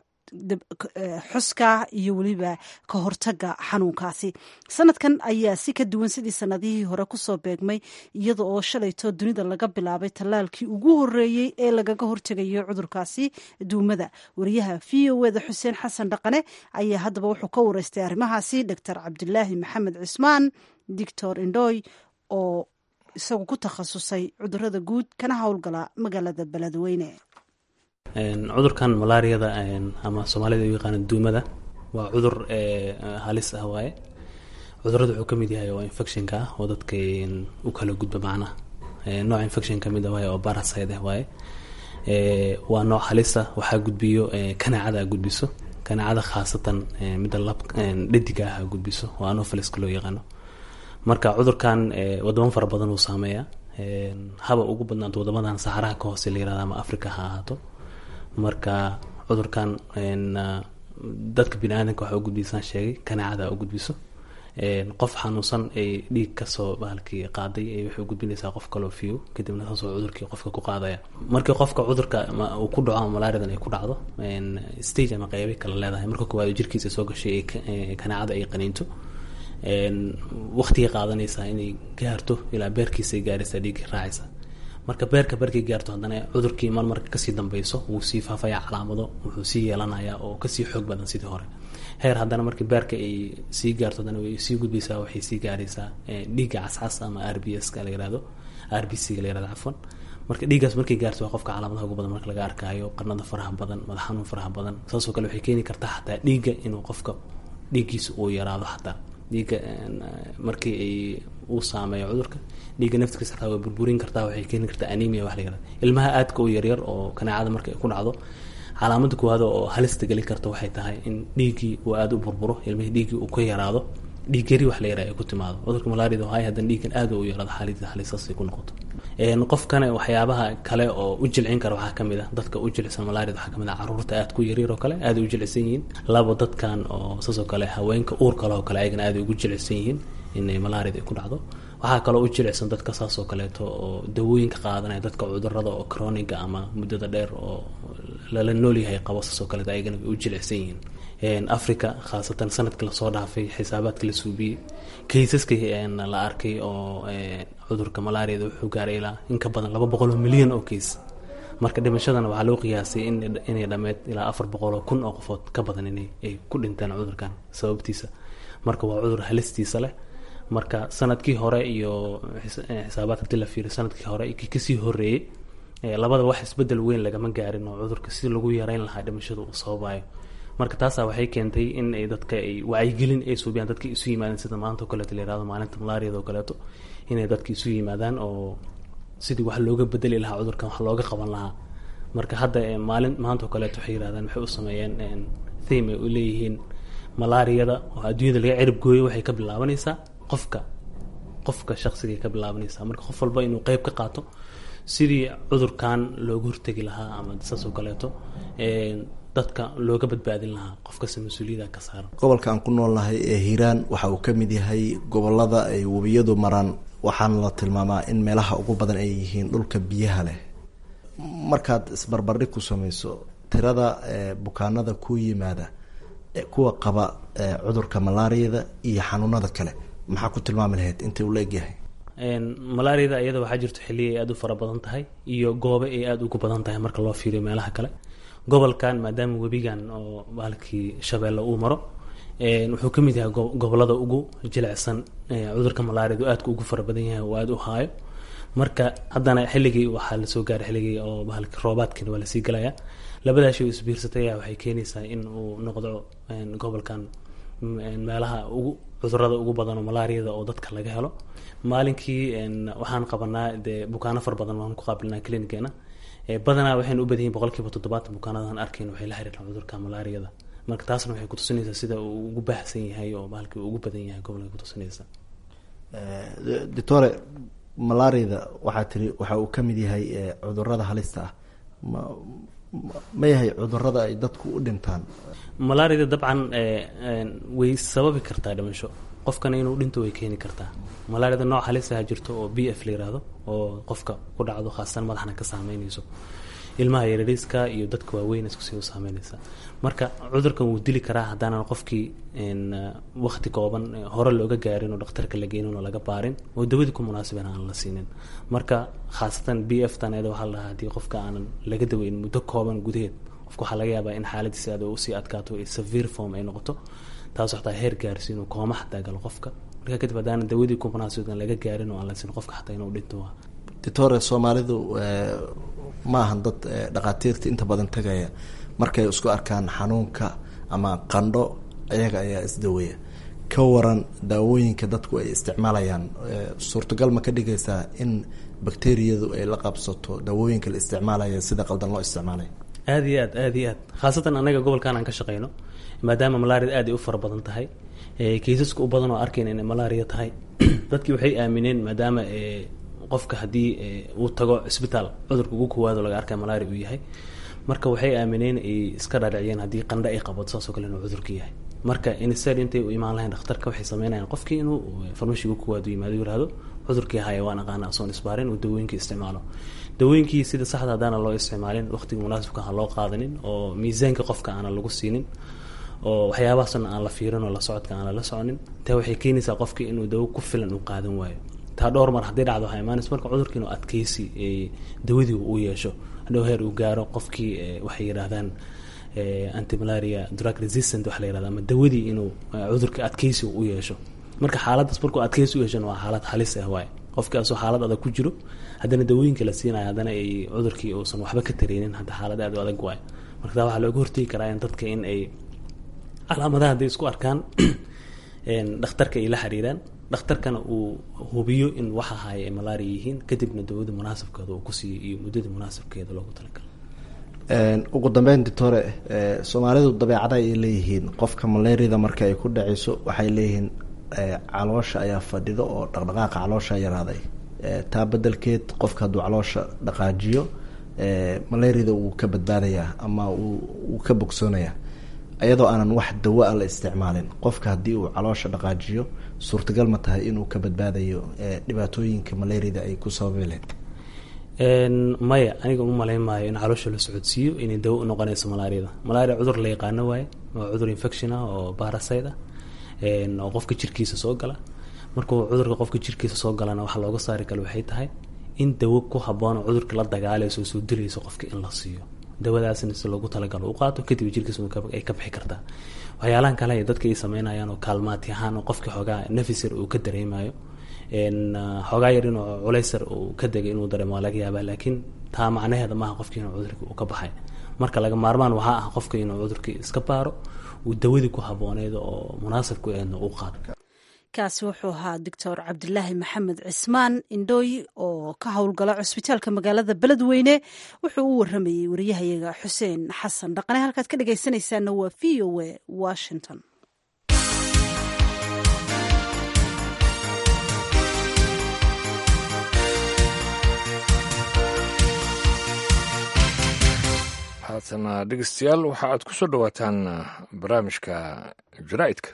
xuska iyo weliba ka hortaga xanuunkaasi sanadkan ayaa si ka duwan sidii sanadihii hore kusoo beegmay iyada oo shalayto dunida laga bilaabay tallaalkii ugu horeeyey ee lagaga hortegayo cudurkaasi duumada wariyaha v o eda xuseen xasan dhaqane ayaa haddaba wuxuu ka wareystay arrimahaasi doctor cabdilaahi maxamed cismaan doctor indoy oo isagu ku takhasusay cudurada guud kana howlgala magaalada beledweyne cudurkan malaariyada ama soomaalida u yaqaana duumada waa cudur halis ah waaye cudurada wuxuu kamid yahay oo infectionka ah oo dadka u kala gudba macnaha nooc infection kamid ah waaye oo baraside ah waaye waa nooc halisa waxaa gudbiyo kanaacada a gudbiso kanaacada khaasatan midda lab dhadiga ah a gudbiso oo anofaliska loo yaqaano marka cudurkan wadamo fara badan uu saameeya haba ugu badnaanto wadamadan saxaraha ka hoose la yirahda ama africa ha ahaato marka cudurkan dadka bini aadanka waxa u gudbisaan sheegay kanaacada u gudbiso qof xanuunsan ay dhiig kasoo bahalkii qaaday ay waxay u gudbinaysaa qof kaloo fiyo kadibna saasoo cudurkii qofka ku qaadaya markii qofka cudurka uu ku dhaco ama malaariyadan ay ku dhacdo stage ama qeybay kala leedahay marka koowaad jirkiisa soo gashay kanaacada ay qaniinto waqtigay qaadanaysaa inay gaarto ilaa beerkiisa ay gaaraysaa dhiiggii raacaysa marka beerka barkay gaarto haddana cudurkii mar marka kasii dambeyso wuu sii faafaya calaamado wuxuu sii yeelanayaa oo kasii xoog badan sidii hore heer haddana markii beerka ay sii gaarto haddana way sii gudbaysaa waxay sii gaaraysaa dhiigga cascas ama r b s ka la yirahdo r b c ga la yirahdo cafwan marka dhiiggaas markay gaarto waa qofka calaamadaha ugu badan marka laga arkaayo qarnada faraha badan madax xanuun faraha badan saasoo kale waxay keeni kartaa xataa dhiigga inuu qofka dhiiggiisa uu yaraado xataa dhiigga markii ay uu saameeyo cudurka dhiigga naftigiisa xataa way burburin kartaa waxay keeni kartaa anemia wax la yirahda ilmaha aadka u yaryar oo kanaacada marka ay ku dhacdo calaamada koowaad oo halista gelin karta waxay tahay in dhiiggii uu aada u burburo ilmihii dhiiggii uu ka yaraado dhiig yari wax la yaraha ay ku timaado cudurka malaariyada hay haddana dhiiggan aada u yaraado xaaladiisa halisaas ay ku noqoto qofkana waxyaabaha kale oo u jilcin kara waxaa kamid ah dadka u jilicsan malaariyada waxaa kamid ah caruurta aada ku yaryar oo kale aada u jilicsan yihiin labo dadkan oo saasoo kale haweenka uur kale oo kale ayagana aada ugu jilicsan yihiin inay malaariyada ay ku dhacdo waxaa kaloo u jilicsan dadka saasoo kaleeto oo dawooyinka qaadanaya dadka cudurada oo croniga ama muddada dheer oo lala noolyahay qabo saasoo kaleeto ayagana way u jilicsan yihiin africa khaasatan sanadkii lasoo dhaafay xisaabaadka la suubiyey kaysaska la arkay oo cudurka malaariyada wuxuu gaaray ilaa in ka badan laba boqol oo milyan oo keys marka dhimashadana waxaa loo qiyaasay inay dhammeyd ilaa afar boqol oo kun oo qofood ka badan inay ay ku dhinteen cudurkan sababtiisa marka waa cudur halistiisa leh marka sanadkii hore iyo xisaabaadka hadii la fiiriyo sanadkii hore kii kasii horeeyey labada wax isbedel weyn lagama gaarin oo cudurka si lagu yareyn lahaa dhimashada uu sababayo marka taasaa waxay keentay in ay dadka ay wacyigelin ay suubiyaan dadka isu yimaadeen sida maanta o kaleeto la yirahdo maalinta malaariyada oo kaleeto inay dadka isu yimaadaan oo sidii wax looga bedeli lahaa cudurkan wax looga qaban lahaa marka hadda maalin maanta oo kaleeto waxay yirahdaan waxay u sameeyeen theme ay u leeyihiin malaariyada oo adduunyada laga cirib gooyo waxay ka bilaabanaysaa qofka qofka shaqsigay ka bilaabanaysaa marka qof walba inuu qeyb ka qaato sidii cudurkan looga hortegi lahaa ama saas oo kaleeto dadka looga badbaadin lahaa qof kasta mas-uuliyada ka saaran gobolka aan ku noolnahay ee hiiraan waxa uu ka mid yahay gobolada ay webiyadu maraan waxaana la tilmaamaa in meelaha ugu badan ay yihiin dhulka biyaha leh markaad isbarbardhig ku sameyso tirada bukaanada ku yimaada kuwa qaba cudurka malaariyada iyo xanuunada kale maxaa ku tilmaami lahayd intay ula egyahay malaariyada iyada waxaa jirto xilliya ay aada u fara badan tahay iyo goobe ay aada ugu badan tahay marka loo fiiriyo meelaha kale gobolkan maadaama webigan oo bahalkii shabeelle uu maro wuxuu ka mid yahay gobolada ugu jilicsan cudurka malaariyadu aadka ugu fara badan yahay oo aada u haayo marka haddana xilligii waxaa lasoo gaaray xilligii oo bahalki roobaadkiina waa lasii galayaa labadaas oo isbiirsatay ayaa waxay keenaysaa in uu noqdo gobolkan meelaha ugu cudurada ugu badan oo malaariyada oo dadka laga helo maalinkii waxaan qabanaa dee bukaano far badan waan ku qaabilnaa clinigeena badanaa waxaynu u badan yihin boqol kiiba toddobaatan bukaanadan arkayn waxay la xiriiraan cudurka malaariyada marka taasna waxay kutusinaysaa sida uu ugu baahsan yahay oo bahalkii uu ugu badan yahay gobolka kutusinaysa doctore malaariyada waxaa tiri waxa uu ka mid yahay cudurada halista ah ma ma yahay cudurada ay dadku u dhintaan malaariyada dabcan way sababi kartaa dhimasho qofkana inuu dhinto way keeni kartaa malaariyada nooc halisaha jirto oo b f la yiraahdo oo qofka ku dhacdo khaasatan madaxna ka saameynayso ilmaha yarariiska iyo dadka waaweyn iskusii u saameynaysa marka cudurkan wuu dili karaa haddaanan qofkii wakti kooban hore looga gaarin oo dhakhtarka la geynin oo laga baarin oo dawadii ku munaasiban aan la siinin marka khaasatan b f tan iyada waxaa la dhahaa haddii qofka aanan laga daweyn muddo kooban gudaheed qofka waxaa laga yaabaa in xaaladiisa aad usii adkaato ee severe form ay noqoto taas xataa heer gaarsi inuu kooma xataa galo qofka marka kadib haddaanan dawadii ku munaasiban laga gaarin oo aan la siin qofka xataa inuu dhinto doctore soomaalidu ma ahan dad dhakhaatiirta inta badan tagaya markay isku arkaan xanuunka ama qandho iyaga ayaa isdaweya ka waran daawooyinka dadku ay isticmaalayaan suurtagal ma ka dhigaysaa in bakteriyadu ay la qabsato daawooyinka la isticmaalaya sida qaldan loo isticmaalaya aada iyo aad aada iyo aad khaasatan anaga gobolkan aan ka shaqeyno maadaama malaariyada aad ay u fara badan tahay kaysaska u badan oo arkayna inay malaariya tahay dadkii waxay aamineen maadaama qofka haddii uu tago cisbitaal cudurka ugu kowaado laga arkay malaria uu yahay marka waxay aamineen ay iska dhaadhiciyeen haddii qandho ay qabato saasoo kale inuu cudurka yahay marka insted intay u imaan lahayn dhakhtarka waxay sameynayaan qofkii inuu farmashiga ugu kowaado yimaado yirahdo cudurkii haya waan aqaana asoon isbaarin uu dawooyinkii isticmaalo dawooyinkii sida saxda haddaana loo isticmaalin waqtiga munaasibka aan loo qaadanin oo miisaanka qofka aanan lagu siinin oo waxyaabahaasna aan la fiirin oo la socodka aan lala soconin taa waxay keenaysaa qofkii inuu dawo ku filan uu qaadan waayo taa dhowr mar haddii dhacdo waxaa imaanaysa marka cudurkii inuu adkeysi dawadii uu yeesho hadhow heer uu gaaro qofkii waxay yidhaahdaan antimalaria drug resistant waxa la yirahda ama dawadii inuu cudurka adkeysi u yeesho marka xaaladdaas markuu adkeysi u yeeshana waa xaalad halis ah waaye qofkii asoo xaalad adag ku jiro haddana dawooyinka la siinayo haddana ay cudurkii uusan waxba ka tareynin hadda xaalad aad u adag waayo marka taa waxaa looga hortegi karaa in dadka in ay calaamadaha hadday isku arkaan dhakhtarka ay la xiriiraan dhakhtarkana uu hubiyo in waxa haya ay malaria yihiin kadibna dawada munaasabkeeda uu ku siiyo iyo muddada munaasabkeeda loogu talagalo ugu dambeyn doctore soomaalidu dabeecada ay leeyihiin qofka malaariyada marka ay ku dhacayso waxay leeyihiin caloosha ayaa fadhido oo dhaqdhaqaaqa caloosha yaraaday taa bedelkeed qofka hadduu caloosha dhaqaajiyo malaariyada wuu ka badbaadayaa ama wuu ka bogsoonayaa iyadoo aanan wax dawo a la isticmaalin qofka haddii uu caloosha dhaqaajiyo suurtagal ma tahay inuu ka badbaadayo dhibaatooyinka malaariyada ay ku sababi lahayd maya aniga uma malayn maayo in caloosha la socodsiiyo inay dawo u noqonayso malaariyada malaria cudur la yaqaano waaye waa cudur infection ah oo barasite ah oo qofka jirkiisa soo gala markuu cudurka qofka jirkiisa soo galana waxaa looga saari kale waxay tahay in dawo ku habboon oo cudurka la dagaalayso oo soo dilayso qofka in la siiyo dawadaasna si loogu talagalo u qaato kadib jirkiisa ay ka bixi kartaa waxyaalahan kale ay dadka ay sameynayaan oo kaalmaati ahaan oo qofka xoogaa nafisar uu ka dareemayo xoogaa yar inuu culaysar uu ka degay inuu dareemo waa laga yaabaa laakiin taa macnaheeda maaha qofki inuu cudurkii uu ka baxay marka laga maarmaan waxaa ah qofka inuu cudurkii iska baaro uu dawadii ku habooneyd oo munaasabku eedna uu qaato kaasi wuxuu ahaa doctor cabdilaahi maxamed cismaan indhooy oo ka howlgala cusbitaalka magaalada beledweyne wuxuu u waramayey wariyahayaga xuseen xasan dhaqane halkaad ka dhegaysanaysaana waa v o a washington haatana dhegeystayaal waxa aad ku soo dhowaataan barnaamijka jaraa'idka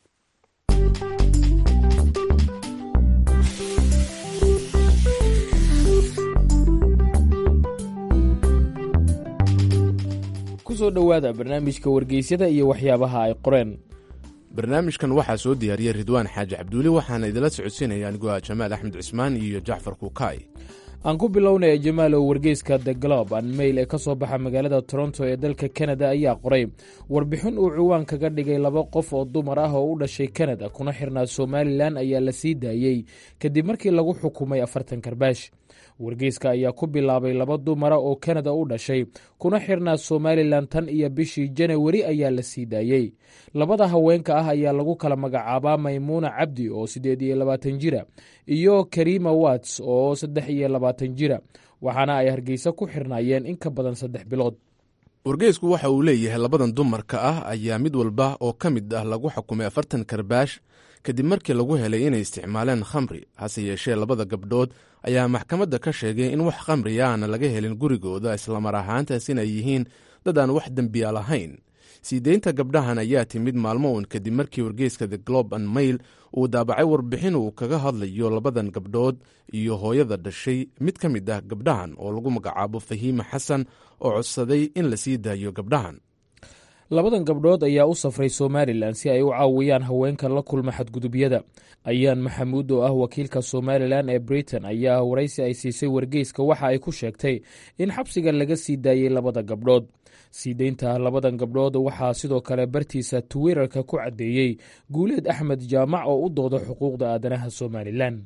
kusoo dhowaada barnaamijka wargeysyada iyo waxyaabaha ay qoreen barnaamijkan waxaa soo diyaariyey ridwaan xaaji cabduuli waxaana idinla socodsiinaya anigoo ah jamaal axmed cismaan iyo jacfar kukaay aan ku bilownaya jamaalow wargeyska the glob an mail ee ka soo baxa magaalada toronto ee dalka kanada ayaa qoray warbixin uu ciwaan kaga dhigay laba qof oo dumar ah oo u dhashay kanada kuna xirnaa somalilan ayaa la sii daayey kadib markii lagu xukumay afartan karbaash wargeyska ayaa ku bilaabay laba dumara oo kanada u dhashay kuna xirnaa somalilan tan iyo bishii janawari ayaa la sii daayey labada haweenka ah ayaa lagu kala magacaabaa maymuuna cabdi oo siddeed iyo labaatan jira iyo karima wats oo saddex iyo labaatan jira waxaana ay hargeysa ku xirnaayeen in ka badan saddex bilood wargeysku waxa uu leeyahay labadan dumarka ah ayaa mid walba oo ka mid ah lagu xukumay afartan karbaash kadib markii lagu helay inay isticmaaleen khamri hase yeeshee labada gabdhood ayaa maxkamadda ka sheegay in wax khamriya aana laga helin gurigooda islamar ahaantaas inay yihiin dad aan wax dembiya lahayn sii deynta gabdhahan ayaa timid maalmo uun kadib markii wargeyska the globe and mail uu daabacay warbixin uu kaga hadlayo labadan gabdhood iyo hooyada dhashay mid ka mid ah gabdhahan oo lagu magacaabo fahiime xasan oo codsaday in la sii daayo gabdhahan labadan gabdhood ayaa u safray somalilan si ay u caawiyaan haweenka la kulma xadgudubyada ayaan maxamuud oo ah wakiilka somalilan ee britain ayaa waraysi ay siisay wargeyska waxa ay ku sheegtay in xabsiga laga sii daayey labada gabdhood sii deynta labadan gabdhood waxaa sidoo kale bartiisa twitter-ka ku caddeeyey guuleed axmed jaamac oo u dooda xuquuqda aadanaha somalilan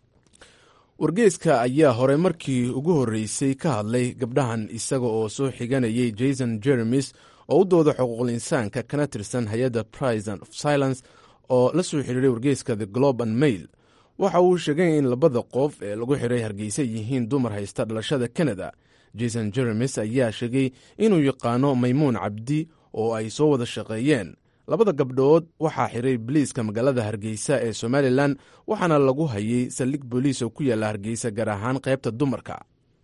wargeyska ayaa hore markii ugu horreysay ka hadlay gabdhahan isaga oo soo xiganayay jason jeremis oo u dooda xuquuqul insaanka kana tirsan hay-adda prison of silence oo la soo xiriiray wargeyska the globe and mail waxa uu sheegay in labada qof ee lagu xiray hargeysa yihiin dumar haysta dhalashada canada jason jeremis ayaa sheegay inuu yaqaano maymuun cabdi oo ay soo wada shaqeeyeen labada gabdhood waxaa xiray boliiska magaalada hargeysa ee somalilan waxaana lagu hayay saldhig booliis oo ku yaalla hargeysa gaar ahaan qaybta dumarka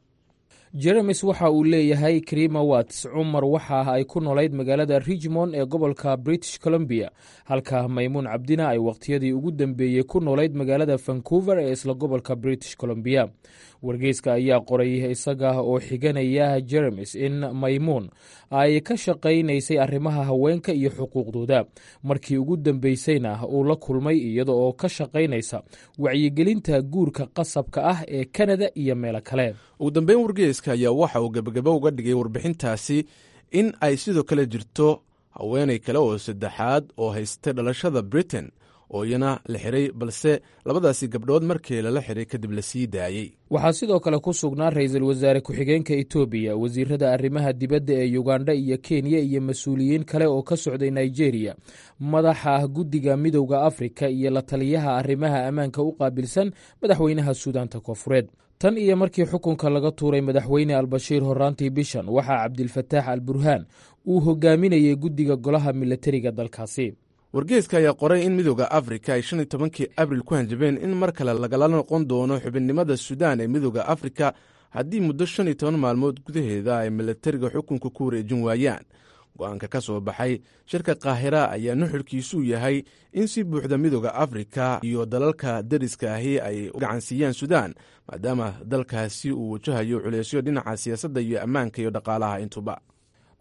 jeremis waxa uu leeyahay krima wats cumar waxa ah ay ku noolayd magaalada richmond ee gobolka british columbia halka maymuun cabdina ay wakhtiyadii ugu dambeeyey ku noolayd magaalada vancouver ee isla gobolka british columbia wargeyska ayaa qoray isaga oo xiganaya jeremis in maymuun ay ka shaqaynaysay arrimaha haweenka iyo xuquuqdooda markii ugu dambeysayna uu la kulmay iyada oo ka shaqaynaysa wacyigelinta guurka qasabka ah ee kanada iyo meelo kale ugu dambeyn wargeyska ayaa waxa uu gebagabo uga dhigay warbixintaasi in ay sidoo kale jirto haweenay kale oo saddexaad oo haystay dhalashada britain oo iyana la xiray balse labadaasi gabdhood markii lala xiray kadib la sii daayey waxaa sidoo kale ku sugnaa ra-iisul wasaare ku-xigeenka etoobiya wasiirada arrimaha dibadda ee yugandha iyo kenya iyo mas-uuliyiin kale oo ka socday nigeria madaxa guddiga midowda afrika iyo la taliyaha arrimaha ammaanka u qaabilsan madaxweynaha suudaanta koofureed tan iyo markii xukunka laga tuuray madaxweyne albashiir horaantii bishan waxaa cabdilfataax al burhaan uu hogaaminayay guddiga golaha milatariga dalkaasi wargeyska ayaa qoray in midooda afrika ay shan iyo tobankii abril ku hanjabeen in mar kale lagala noqon doono xubinnimada suudaan ee midooda afrika haddii muddo shan iyo toban maalmood gudaheeda ay milatariga xukunka ku wareejin waayaan go-aanka ka soo baxay shirka kaahira ayaa nuxurkiisuu yahay in si buuxda midooda afrika iyo dalalka dariska ahi ay u gacansiiyaan suudaan maadaama dalkaasi uu wajahayo culeysyo dhinaca siyaasadda iyo ammaanka iyo dhaqaalaha intuba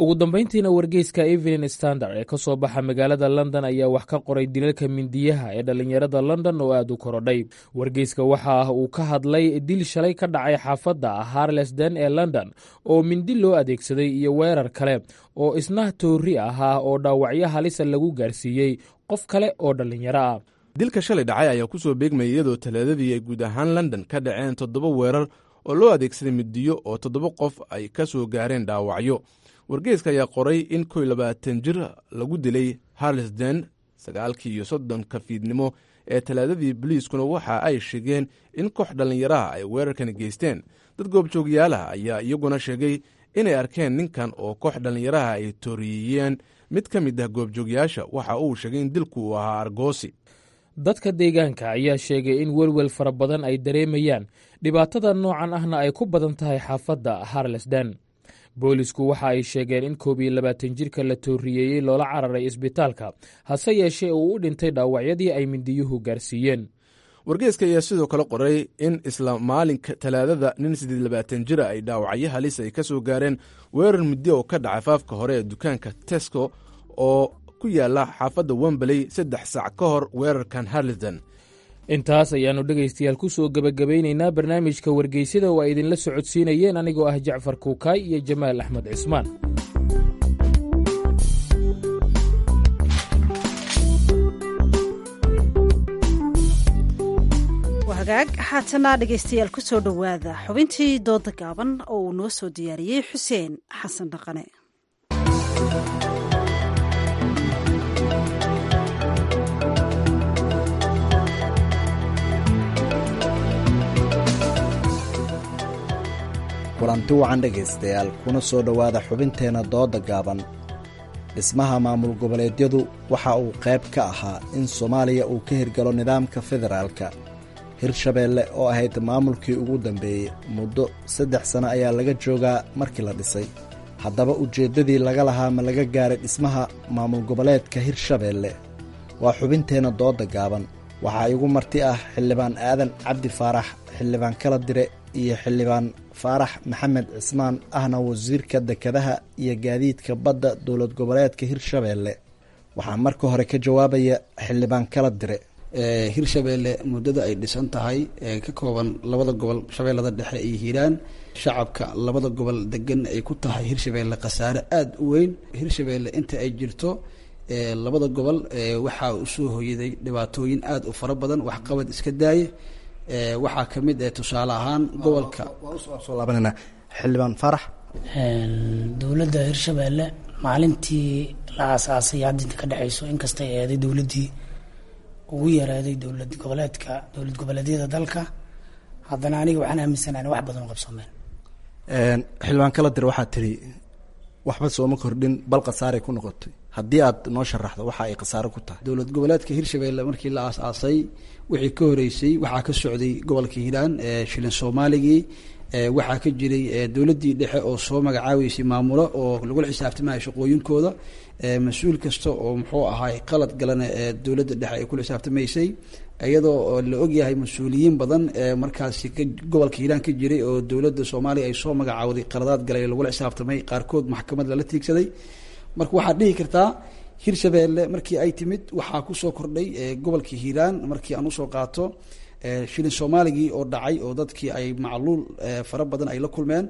ugu dambayntiina wargeyska evening standard ee ka soo baxa magaalada london ayaa wax ka qoray dilalka mindiyaha ee dhallinyarada london oo aad u korodhay wargeyska waxa ah uu ka hadlay dil shalay ka dhacay xaafadda harlesden ee london oo mindi loo adeegsaday iyo weerar kale oo isna toori ahaa oo dhaawacyo halisa lagu gaarsiiyey qof kale oo dhallinyaro ah dilka shalay dhacay ayaa ku soo beegmayay iyadoo talaadadii ay guud ahaan london ka dhaceen toddoba weerar oo loo adeegsaday midiyo oo toddoba qof ay ka soo gaareen dhaawacyo wargeyska ayaa qoray in kow labaatan jir lagu dilay harlesden sagaalkii iyo soddonka fiidnimo ee talaadadii boliiskuna waxa ay sheegeen in koox dhallinyaraha ay weerarkani geysteen dad goobjoogyaalaha ayaa iyaguna sheegay inay arkeen ninkan oo koox dhallinyaraha ay tooriyeyeen mid ka mid ah goobjoogyaasha waxa uu sheegay in dilku uu ahaa argoosi dadka deegaanka ayaa sheegay in welwel fara badan ay dareemayaan dhibaatada noocan ahna ay ku badan tahay xaafadda harlesden boolisku waxa ay sheegeen in koob iyo labaatan jirka la tooriyeeyey loola cararay isbitaalka hase yeeshee uu u dhintay dhaawacyadii ay mindiyuhu gaarsiiyeen wargeyska ayaa sidoo kale qoray in isla maalinka talaadada nin siddeed labaatan jira ay dhaawacyo halis ay ka soo gaareen weerar muddo oo ka dhacay faafka hore ee dukaanka tesco oo ku yaala xaafadda wembley saddex saac ka hor weerarkan harlesden intaas ayaannu dhegaystayaal ku soo gebagabeynaynaa barnaamijka wargeysyada oo ay idinla socodsiinayeen anigoo ah jacfar kuukaay iyo jamaal axmed cismaan hagaag haatana dhegaystayaal ku soo dhowaada xubintii dooda gaaban oo uu noo soo diyaariyey xuseen xasan dhaqane kulanti wacan dhegaystayaal kuna soo dhowaada xubinteenna dooda gaaban dhismaha maamul goboleedyadu waxa uu qayb ka ahaa in soomaaliya uu ka hirgalo nidaamka federaalka hirshabeelle oo ahayd maamulkii ugu dambeeyey muddo saddex sano ayaa laga joogaa markii la dhisay haddaba ujeeddadii laga lahaa ma laga gaaray dhismaha maamul goboleedka hirshabeelle waa xubinteenna dooda gaaban waxaa igu marti ah xildhibaan aadan cabdi faarax xildhibaan kala dire iyo xildhibaan faarax maxamed cismaan ahna wasiirka dekedaha iyo gaadiidka badda dowlad goboleedka hirshabeelle waxaa marka hore ka jawaabaya xildhibaan kala dire hirshabeelle muddada ay dhisan tahay ee ka kooban labada gobol shabeellada dhexe iyo hiiraan shacabka labada gobol degan ay ku tahay hirshabeelle khasaare aada u weyn hirshabeelle inta ay jirto labada gobol waxaa usoo hoyaday dhibaatooyin aada u fara badan waxqabad iska daaye waxaa ka mid ah tusaale ahaan gobolka soo laabanana xildhibaan faarax dowladda hirshabeelle maalintii la aasaasay hadda inta ka dhexeyso inkastay eeday dowladdii ugu yaraaday dowlad goboleedka dowlad goboleedyada dalka haddana aniga waxaan aaminsanahay wax badan oo qabsoomeen xildhibaan kala dir waxaa tiri waxba sooma kordhin bal khasaaray ku noqotay haddii aad noo sharaxdo waxa ay khasaare ku tahay dowlad goboleedka hirshabeelle markii la aasaasay wixii ka horeysay waxaa ka socday gobolka hiiraan shilin soomaaligii waxaa ka jiray dowladdii dhexe oo soo magacaabeysay maamulo oo lagula xisaabtamaya shaqooyinkooda mas-uul kasta oo muxuu ahaay qalad galana dowladda dhexe ay kula xisaabtamaysay iyadoo la ogyahay mas-uuliyiin badan markaasi gobolka hiiraan ka jiray oo dowladda soomaaliya ay soo magacaawday qaladaad galay lagula xisaabtamay qaarkood maxkamad lala tiigsaday marka waxaad dhihi kartaa hirshabeelle markii ay timid waxaa kusoo kordhay gobolka hiiraan markii aan usoo qaato shilin soomaaligii oo dhacay oo dadkii ay macluul fara badan ay la kulmeen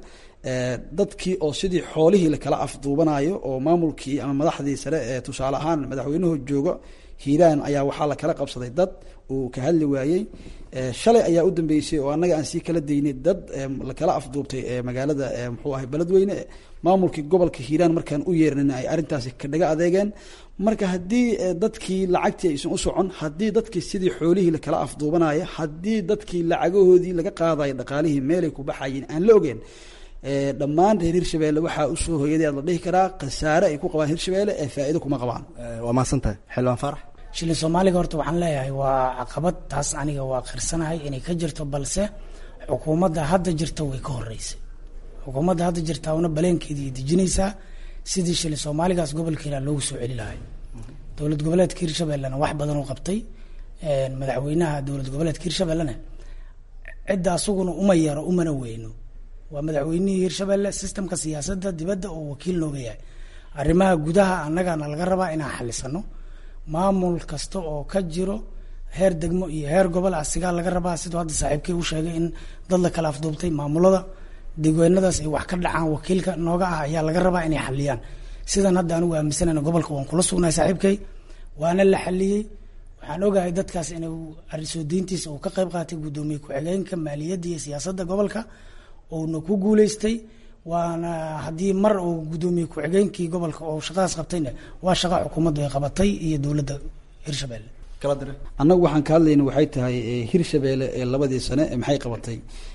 dadkii oo sidii xoolihii lakala afduubanayo oo maamulkii ama madaxdii sare ee tusaale ahaan madaxweynuhu joogo hiiraan ayaa waxaa lakala qabsaday dad uu ka hadli waayey shalay ayaa u dambeysay oo annaga aan sii kala daynay dad lakala afduubtay magaalada muxuu ahay beledweyne maamulkii gobolka hiiraan markaan u yeernan ay arrintaasi kadhaga adeegeen marka haddii dadkii lacagtii aysan u socon haddii dadkii sidii xoolihii lakala afduubanaya haddii dadkii lacagahoodii laga qaadayo dhaqaalihii meelay ku baxayeen aan la ogeen dhammaan reer hirshabeelle waxaa usoo hoyaday la dhihi karaa khasaare ay ku qabaan hirshabeelle ee faa'iido kuma qabaan waa mahadsantahay xildhibaan faarax shilin soomaaliga horta waxaan leeyahay waa caqabad taas aniga waa qirsanahay inay ka jirto balse xukuumadda hadda jirta way ka horeysay xukuumadda hadda jirta una baleenkeedii dejinaysaa sidii shilin soomaaligaas gobolka hiiraan loogu soo celi lahay dowlad goboleedka hirshabellena wax badan u qabtay madaxweynaha dowlad goboleedka hirshabellena cidda asaguna uma yaro umana weyno waa madaxweynihii hirshabelle sistemka siyaasadda dibadda oo wakiil nooga yahay arrimaha gudaha annagana laga rabaa inaan xalisano maamul kasta oo ka jiro heer degmo iyo heer gobol asigaa laga rabaa siduu hadda saaxiibkay u sheegay in dad la kala afduubtay maamulada degweenadaas ay wax ka dhacaan wakiilka nooga ah ayaa laga rabaa inay xaliyaan sidan hadda anigu aaminsanayna gobolka waan kula sugnahay saaxiibkay waana la xaliyey waxaan ogahay dadkaas inuu soo deyntiisa uu ka qayb qaatay guddoomiye ku-xigeenka maaliyadda iyo siyaasadda gobolka uuna ku guuleystay waana haddii mar uu guddoomiye ku-xigeenkii gobolka oo shaqadaas qabtayna waa shaqa xukuumaddu ay qabatay iyo dowladda hirshabelle annagu waxaan ka hadlayna waxay tahay hirshabeelle ee labadii sane maxay qabatay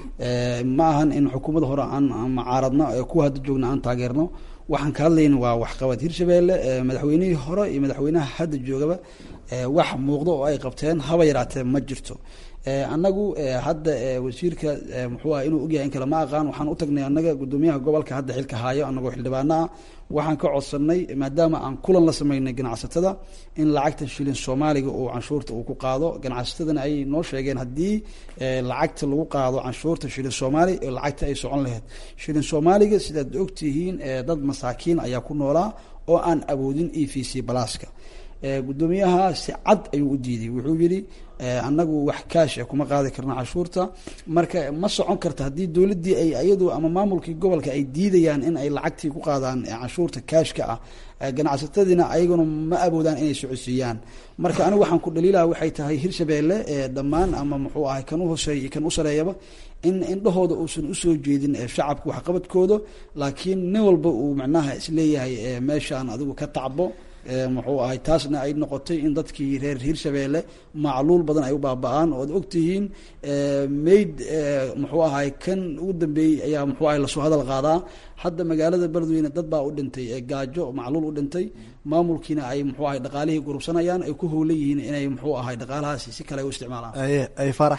ma ahan in xukuumadda hore aan macaaradno kuwa hadda joogna aan taageerno waxaan ka hadlayna waa waxqabad hirshabeelle madaxweynihii hore iyo madaxweynaha hadda joogaba wax muuqdo oo ay qabteen haba yaraatee ma jirto annagu hadda wasiirka muxuu ah inuu ogyahay in kale ma aqaan waxaan u tagnay annaga guddoomiyaha gobolka hadda xilka haayo annagoo xildhibaano ah waxaan ka codsanay maadaama aan kulan la sameynay ganacsatada in lacagta shilin soomaaliga uu canshuurta uu ku qaado ganacsatadana ay noo sheegeen haddii lacagta lagu qaado canshuurta shilin soomaali lacagta ay socon lahayd shilin soomaaliga sidaad ogtihiin dad masaakiin ayaa ku noolaa oo aan awoodin e v c balaaska guddoomiyaha si cad ayuu u diiday wuxuu yihi annagu wax kaash kuma qaadi karna cashuurta marka ma socon karta haddii dowladdii ay iyadu ama maamulkii gobolka ay diidayaan in ay lacagtii ku qaadaan canshuurta kaashka ah ganacsatadiina ayaguna ma awoodaan inay socodsiiyaan marka anigu waxaan ku dhaliilaha waxay tahay hirshabeelle dhammaan ama muxuu ahay kan u hoseeya iyo kan u sareeyaba in indhahooda uusan usoo jeedin shacabka waxqabadkooda laakiin nin walba uu macnaha isleeyahay meeshaan adigu ka tacbo muxuu ahay taasna ay noqotay in dadkii reer hirshabeelle macluul badan ay u baaba-aan ood ogtihiin mayd muxuu ahay kan ugu dambeeyey ayaa muxuu ahay lasoo hadal qaadaa hadda magaalada beledweyne dad baa u dhintay gaajo macluul u dhintay maamulkiina ay muxuu ahay dhaqaalihii gurubsanayaan ay ku howla yihiin inay muxuu ahay dhaqaalahaasi si kale ay u isticmaalaan ay farax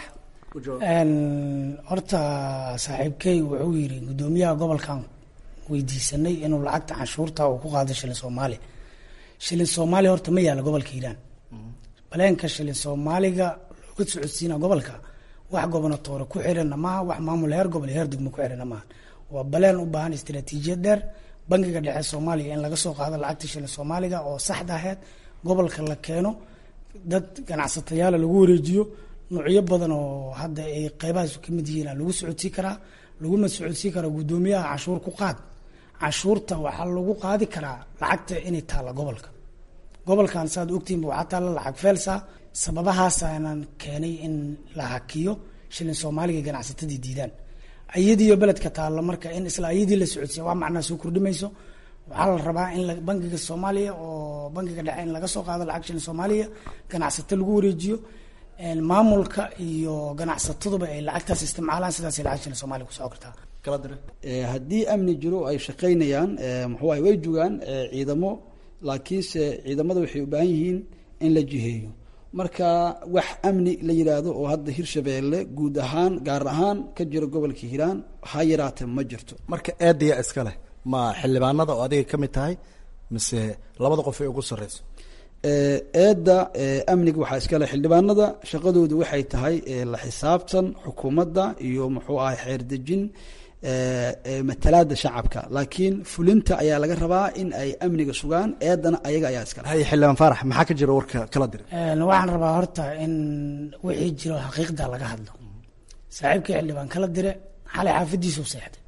horta saaxiibkey wuxuu yidhi guddoomiyaha gobolkan weydiisanay inuu lacagta canshuurta uu ku qaado shilin soomaali shilin soomaaliya horta ma yaalla gobolka hiiraan baleenka shilin soomaaliga looga socodsiina gobolka wax gobonatoore ku xirana maaha wax maamul heer gobol heer degmo ku xirana maaha waa baleen u baahan istaraatiijiyad dheer bangiga dhexe soomaaliya in laga soo qaado lacagta shilin soomaaliga oo saxda aheyd gobolka la keeno dad ganacsatayaala lagu wareejiyo nuucyo badan oo hadda ay qeybahaas kamid yihiin lagu socodsii karaa laguma socodsii karaa guddoomiyaha canshuur ku qaad canshuurta waxaa lagu qaadi karaa lacagta inay taalla gobolka gobolkan saaad ogtihinba waxaa taalla lacag feelsa sababahaasaanan keenay in la hakiyo shilin soomaaliga ganacsatadii diidaan ayadiiyo beledka taalla marka in isla ayadii la socodsiya wax macnaa soo kordhimayso waxaa la rabaa in bangiga soomaaliya oo bangiga dhexe in laga soo qaado lacag shilin soomaaliya ganacsato lagu wareejiyo maamulka iyo ganacsataduba ay lacagtaas isticmaalaan sidaasay lacag shilin soomaaliya kusoo kartaa haddii amni jiro ay shaqaynayaan muxuu ahay way jogaan ciidamo laakiinse ciidamada waxay u baahan yihiin in la jiheeyo marka wax amni la yidhaahdo oo hadda hirshabeelle guud ahaan gaar ahaan ka jira gobolka hiiraan ha yaraatee ma jirto marka eedaya iska leh ma xildhibaanada oo adiga ka mid tahay mise labada qof ay ugu sarreyso eedda amniga waxaa iska leh xildhibaanada shaqadoodu waxay tahay la xisaabtan xukuumadda iyo muxuu ahay xeerdejin matalaada shacabka laakiin fulinta ayaa laga rabaa in ay amniga sugaan eedana ayaga ayaa iskale hay xildhibaan faarax maxaa ka jira warka kala dir waxaan rabaa horta in wixii jiro xaqiiqda laga hadlo saaxiibkii xildhibaan kala dire xalay xaafadiisuu seexday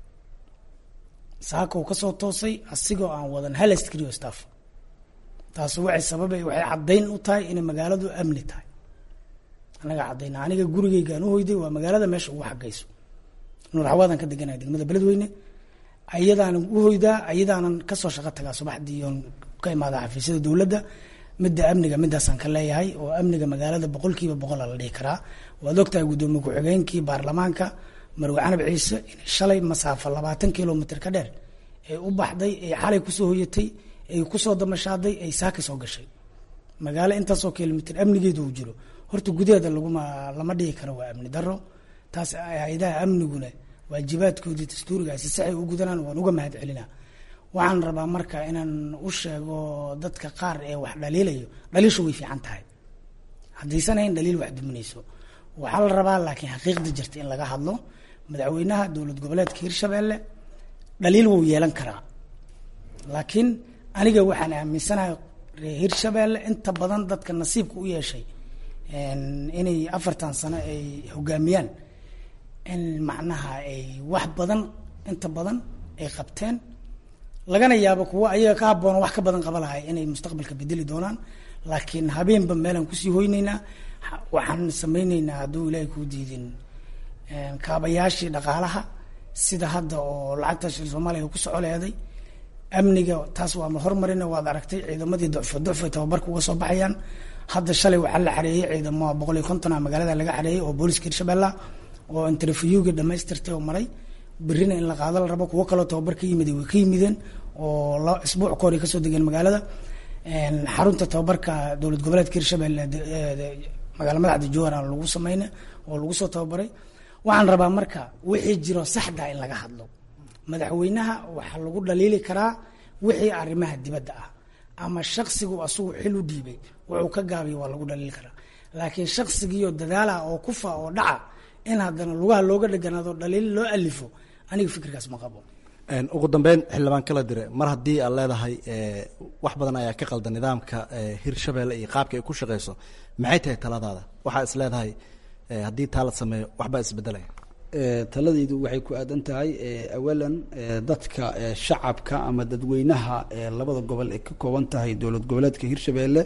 saaka uu kasoo toosay asigoo aan wadan hal askrio staff taasi waxay sababay waxay caddayn u tahay inay magaaladu amni tahay anaga caddayna aniga gurigeygaan u hoyday waa magaalada meesha ugu xagayso nuur xawaadan ka deganaya degmada beledweyne ayadaanan u hoydaa ayadaanan kasoo shaqo tagaa subaxdii oon ka imaada xafiisyada dowladda midda amniga midaasaan ka leeyahay oo amniga magaalada boqolkiiba boqola la dhihi karaa waad ogtahay guddoomiye ku-xigeenkii baarlamaanka marwe canab ciise inay shalay masaafo labaatan kilomitr ka dheer ee u baxday ee xalay kusoo hoyatay ay kusoo damashaaday ay saaka soo gashay magaalo intaasoo kilomitr amnigeedu uu jiro horta gudaheeda laguma lama dhihi karo waa amni daro taas hay-adaha amniguna waajibaadkoodii dastuurigaasi saxay u gudanaan waan uga mahad celinaa waxaan rabaa marka inaan u sheego dadka qaar ee wax dhaliilayo dhaliishu way fiican tahay haddaysan hayn dhaliil wax duminayso waxaa la rabaa laakiin xaqiiqda jirta in laga hadlo madaxweynaha dowlad goboleedka hirshabeelle dhaliil wuu yeelan karaa laakiin aniga waxaan aaminsanahay reer hirshabeelle inta badan dadka nasiibka u yeeshay inay afartan sano ay hogaamiyaan in macnaha ay wax badan inta badan ay qabteen lagana yaabo kuwa ayaga ka habboon wax ka badan qaba lahay inay mustaqbalka bedeli doonaan laakiin habeenba meelaan kusii hoyneynaa waxaan sameyneynaa hadduu ilaahay kuu diidin kaabayaashii dhaqaalaha sida hadda oo lacagta shil soomaaliya ku soco leeday amniga taas waa ma hormarina waad aragtay ciidamadii ducfo ducfo tababarka uga soo baxayaan hadda shalay waxaa la xareeyey ciidamo boqol iyo konton a magaalada laga xareeyey oo booliska hirshabella oo interviewga dhamaystirtay oo maray berrina in la qaado la rabo kuwo kaloo tababar ka yimid way ka yimideen oo la isbuuc ka hor ay kasoo degeen magaalada xarunta tababarka dowlad goboleedka hirshabelle magaala madaxda jowhar lagu sameyna oo lagu soo tababaray waxaan rabaa marka wixii jiro saxda in laga hadlo madaxweynaha waxaa lagu dhaliili karaa wixii arrimaha dibadda ah ama shaksigu asugu xil u dhiibay wuxuu ka gaabiya waa lagu dhaliili karaa laakiin shaksigiiyo dadaala oo kufa oo dhaca in haddana lugaha looga dheganaado dhaliil loo alifo aniga fikirkaas ma qabo ugu dambeyn xildhibaan kala dire mar haddii aad leedahay wax badan ayaa ka qalda nidaamka hirshabelle iyo qaabka ay ku shaqeyso maxay tahay taladaada waxaa is leedahay haddii taa la sameeyo waxbaa isbedelaya taladaydu waxay ku aadan tahay awalan dadka shacabka ama dadweynaha labada gobol ay ka kooban tahay dowlad goboleedka hirshabelle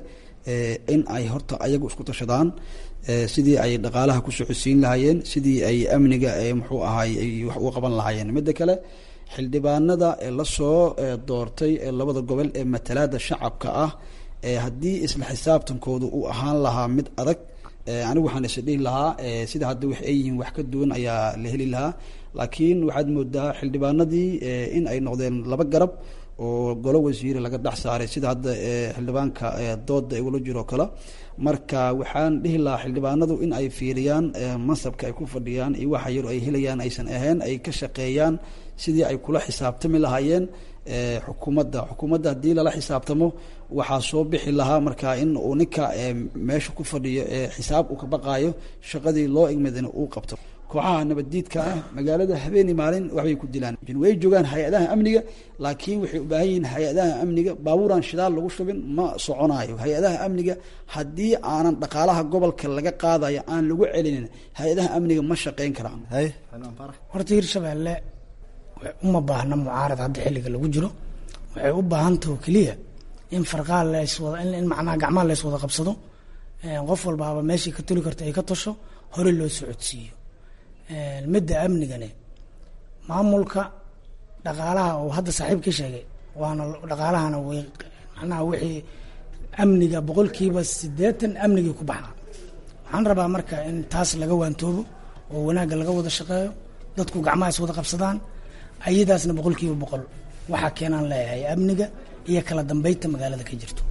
in ay horta ayagu isku tashadaan sidii ay dhaqaalaha ku socodsiin lahaayeen sidii ay amniga muxuu ahaay ay wax uga qaban lahaayeen midda kale xildhibaanada lasoo doortay labada gobol ee matalaada shacabka ah haddii isla xisaabtankooda uu ahaan lahaa mid adag anigu waxaan is dhihi lahaa sida hadda wax ay yihiin wax ka duwan ayaa la heli lahaa laakiin waxaad moodaa xildhibaanadii in ay noqdeen laba garab oo golo wasiire laga dhex saaray sida hadda xildhibaanka dooda igula jiroo kale marka waxaan dhihi lahaa xildhibaanadu in ay fiiriyaan mansabka ay ku fadhiyaan iyo waxa yar ay helayaan aysan ahayn ay ka shaqeeyaan sidii ay kula xisaabtami lahaayeen xukuumadda xukuumadda haddii lala xisaabtamo waxaa soo bixi lahaa marka in uu ninka meesha ku fadhiyo xisaab uu ka baqaayo shaqadii loo igmadina uu qabto kooxaha nabaddiidka ah magaalada habeeni maalin waxbay ku dilaan way joogaan hay-adaha amniga laakiin waxay u baahan yihiin hay-adaha amniga baabuuraan shidaal lagu shubin ma soconaayo hay-adaha amniga haddii aanan dhaqaalaha gobolka laga qaadayo aan lagu celinin hay-adaha amniga ma shaqeyn karaan horta hirshabelle uma baahna mucaarad hadda xilliga lagu jiro waxay u baahantaho keliya in farqaa leyswada in macnaha gacmaha leys wada qabsado qof walbaaba meeshii ka toli karta ay ka tasho hore loo socodsiiyo midda amnigane maamulka dhaqaalaha oo hadda saaxiibka sheegay waana dhaqaalahana way macnaha wixii amniga boqolkiiba siddeetan amnigii ku baxaa waxaan rabaa marka in taas laga waantoobo oo wanaagga laga wada shaqeeyo dadku gacmaha is wada qabsadaan ayadaasna boqolkiiba boqol waxaa keenaan leeyahay amniga iyo kala dambeynta magaalada ka jirto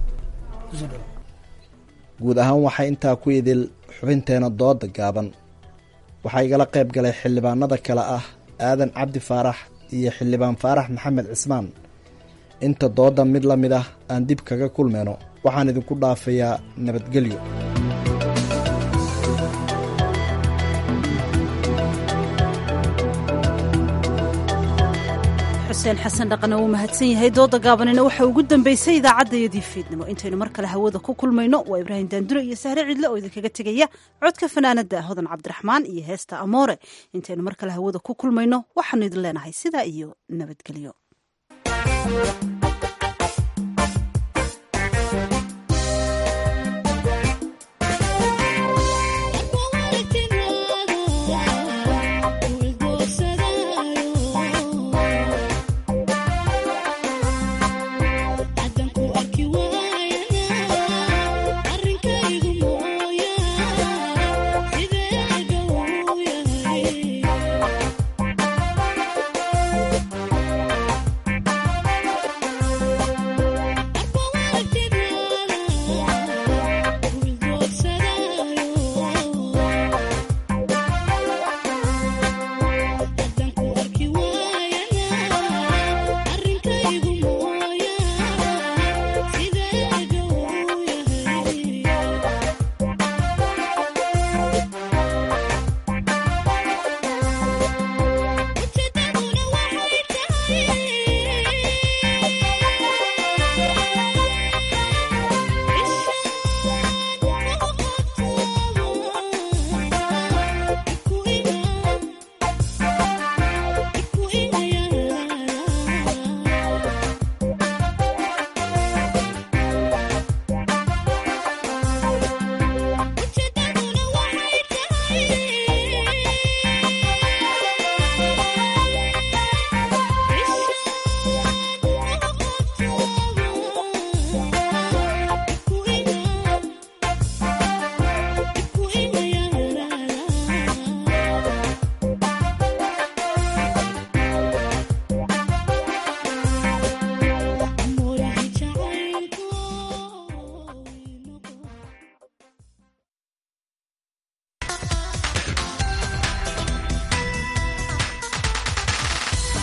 guud ahaan waxaa intaa ku idil xubinteena dooda gaaban waxaa igala qayb galay xildhibaanada kale ah aadan cabdi faarax iyo xildhibaan faarax maxamed cismaan inta dooda mid la mid ah aan dib kaga kulmayno waxaan idinku dhaafayaa nabadgelyo xuseen xasan dhaqana wuu mahadsan yahay dooda gaabanina waxaa ugu dambeysay idaacaddayadii fiidnimo intaynu mar kale hawada ku kulmayno waa ibraahim daandure iyo sahre cidle oo idinkaga tegaya codka fanaanada hodan cabdiraxmaan iyo heesta amoore intaynu mar kale hawada ku kulmayno waxaanu idin leenahay sidaa iyo nabadgelyo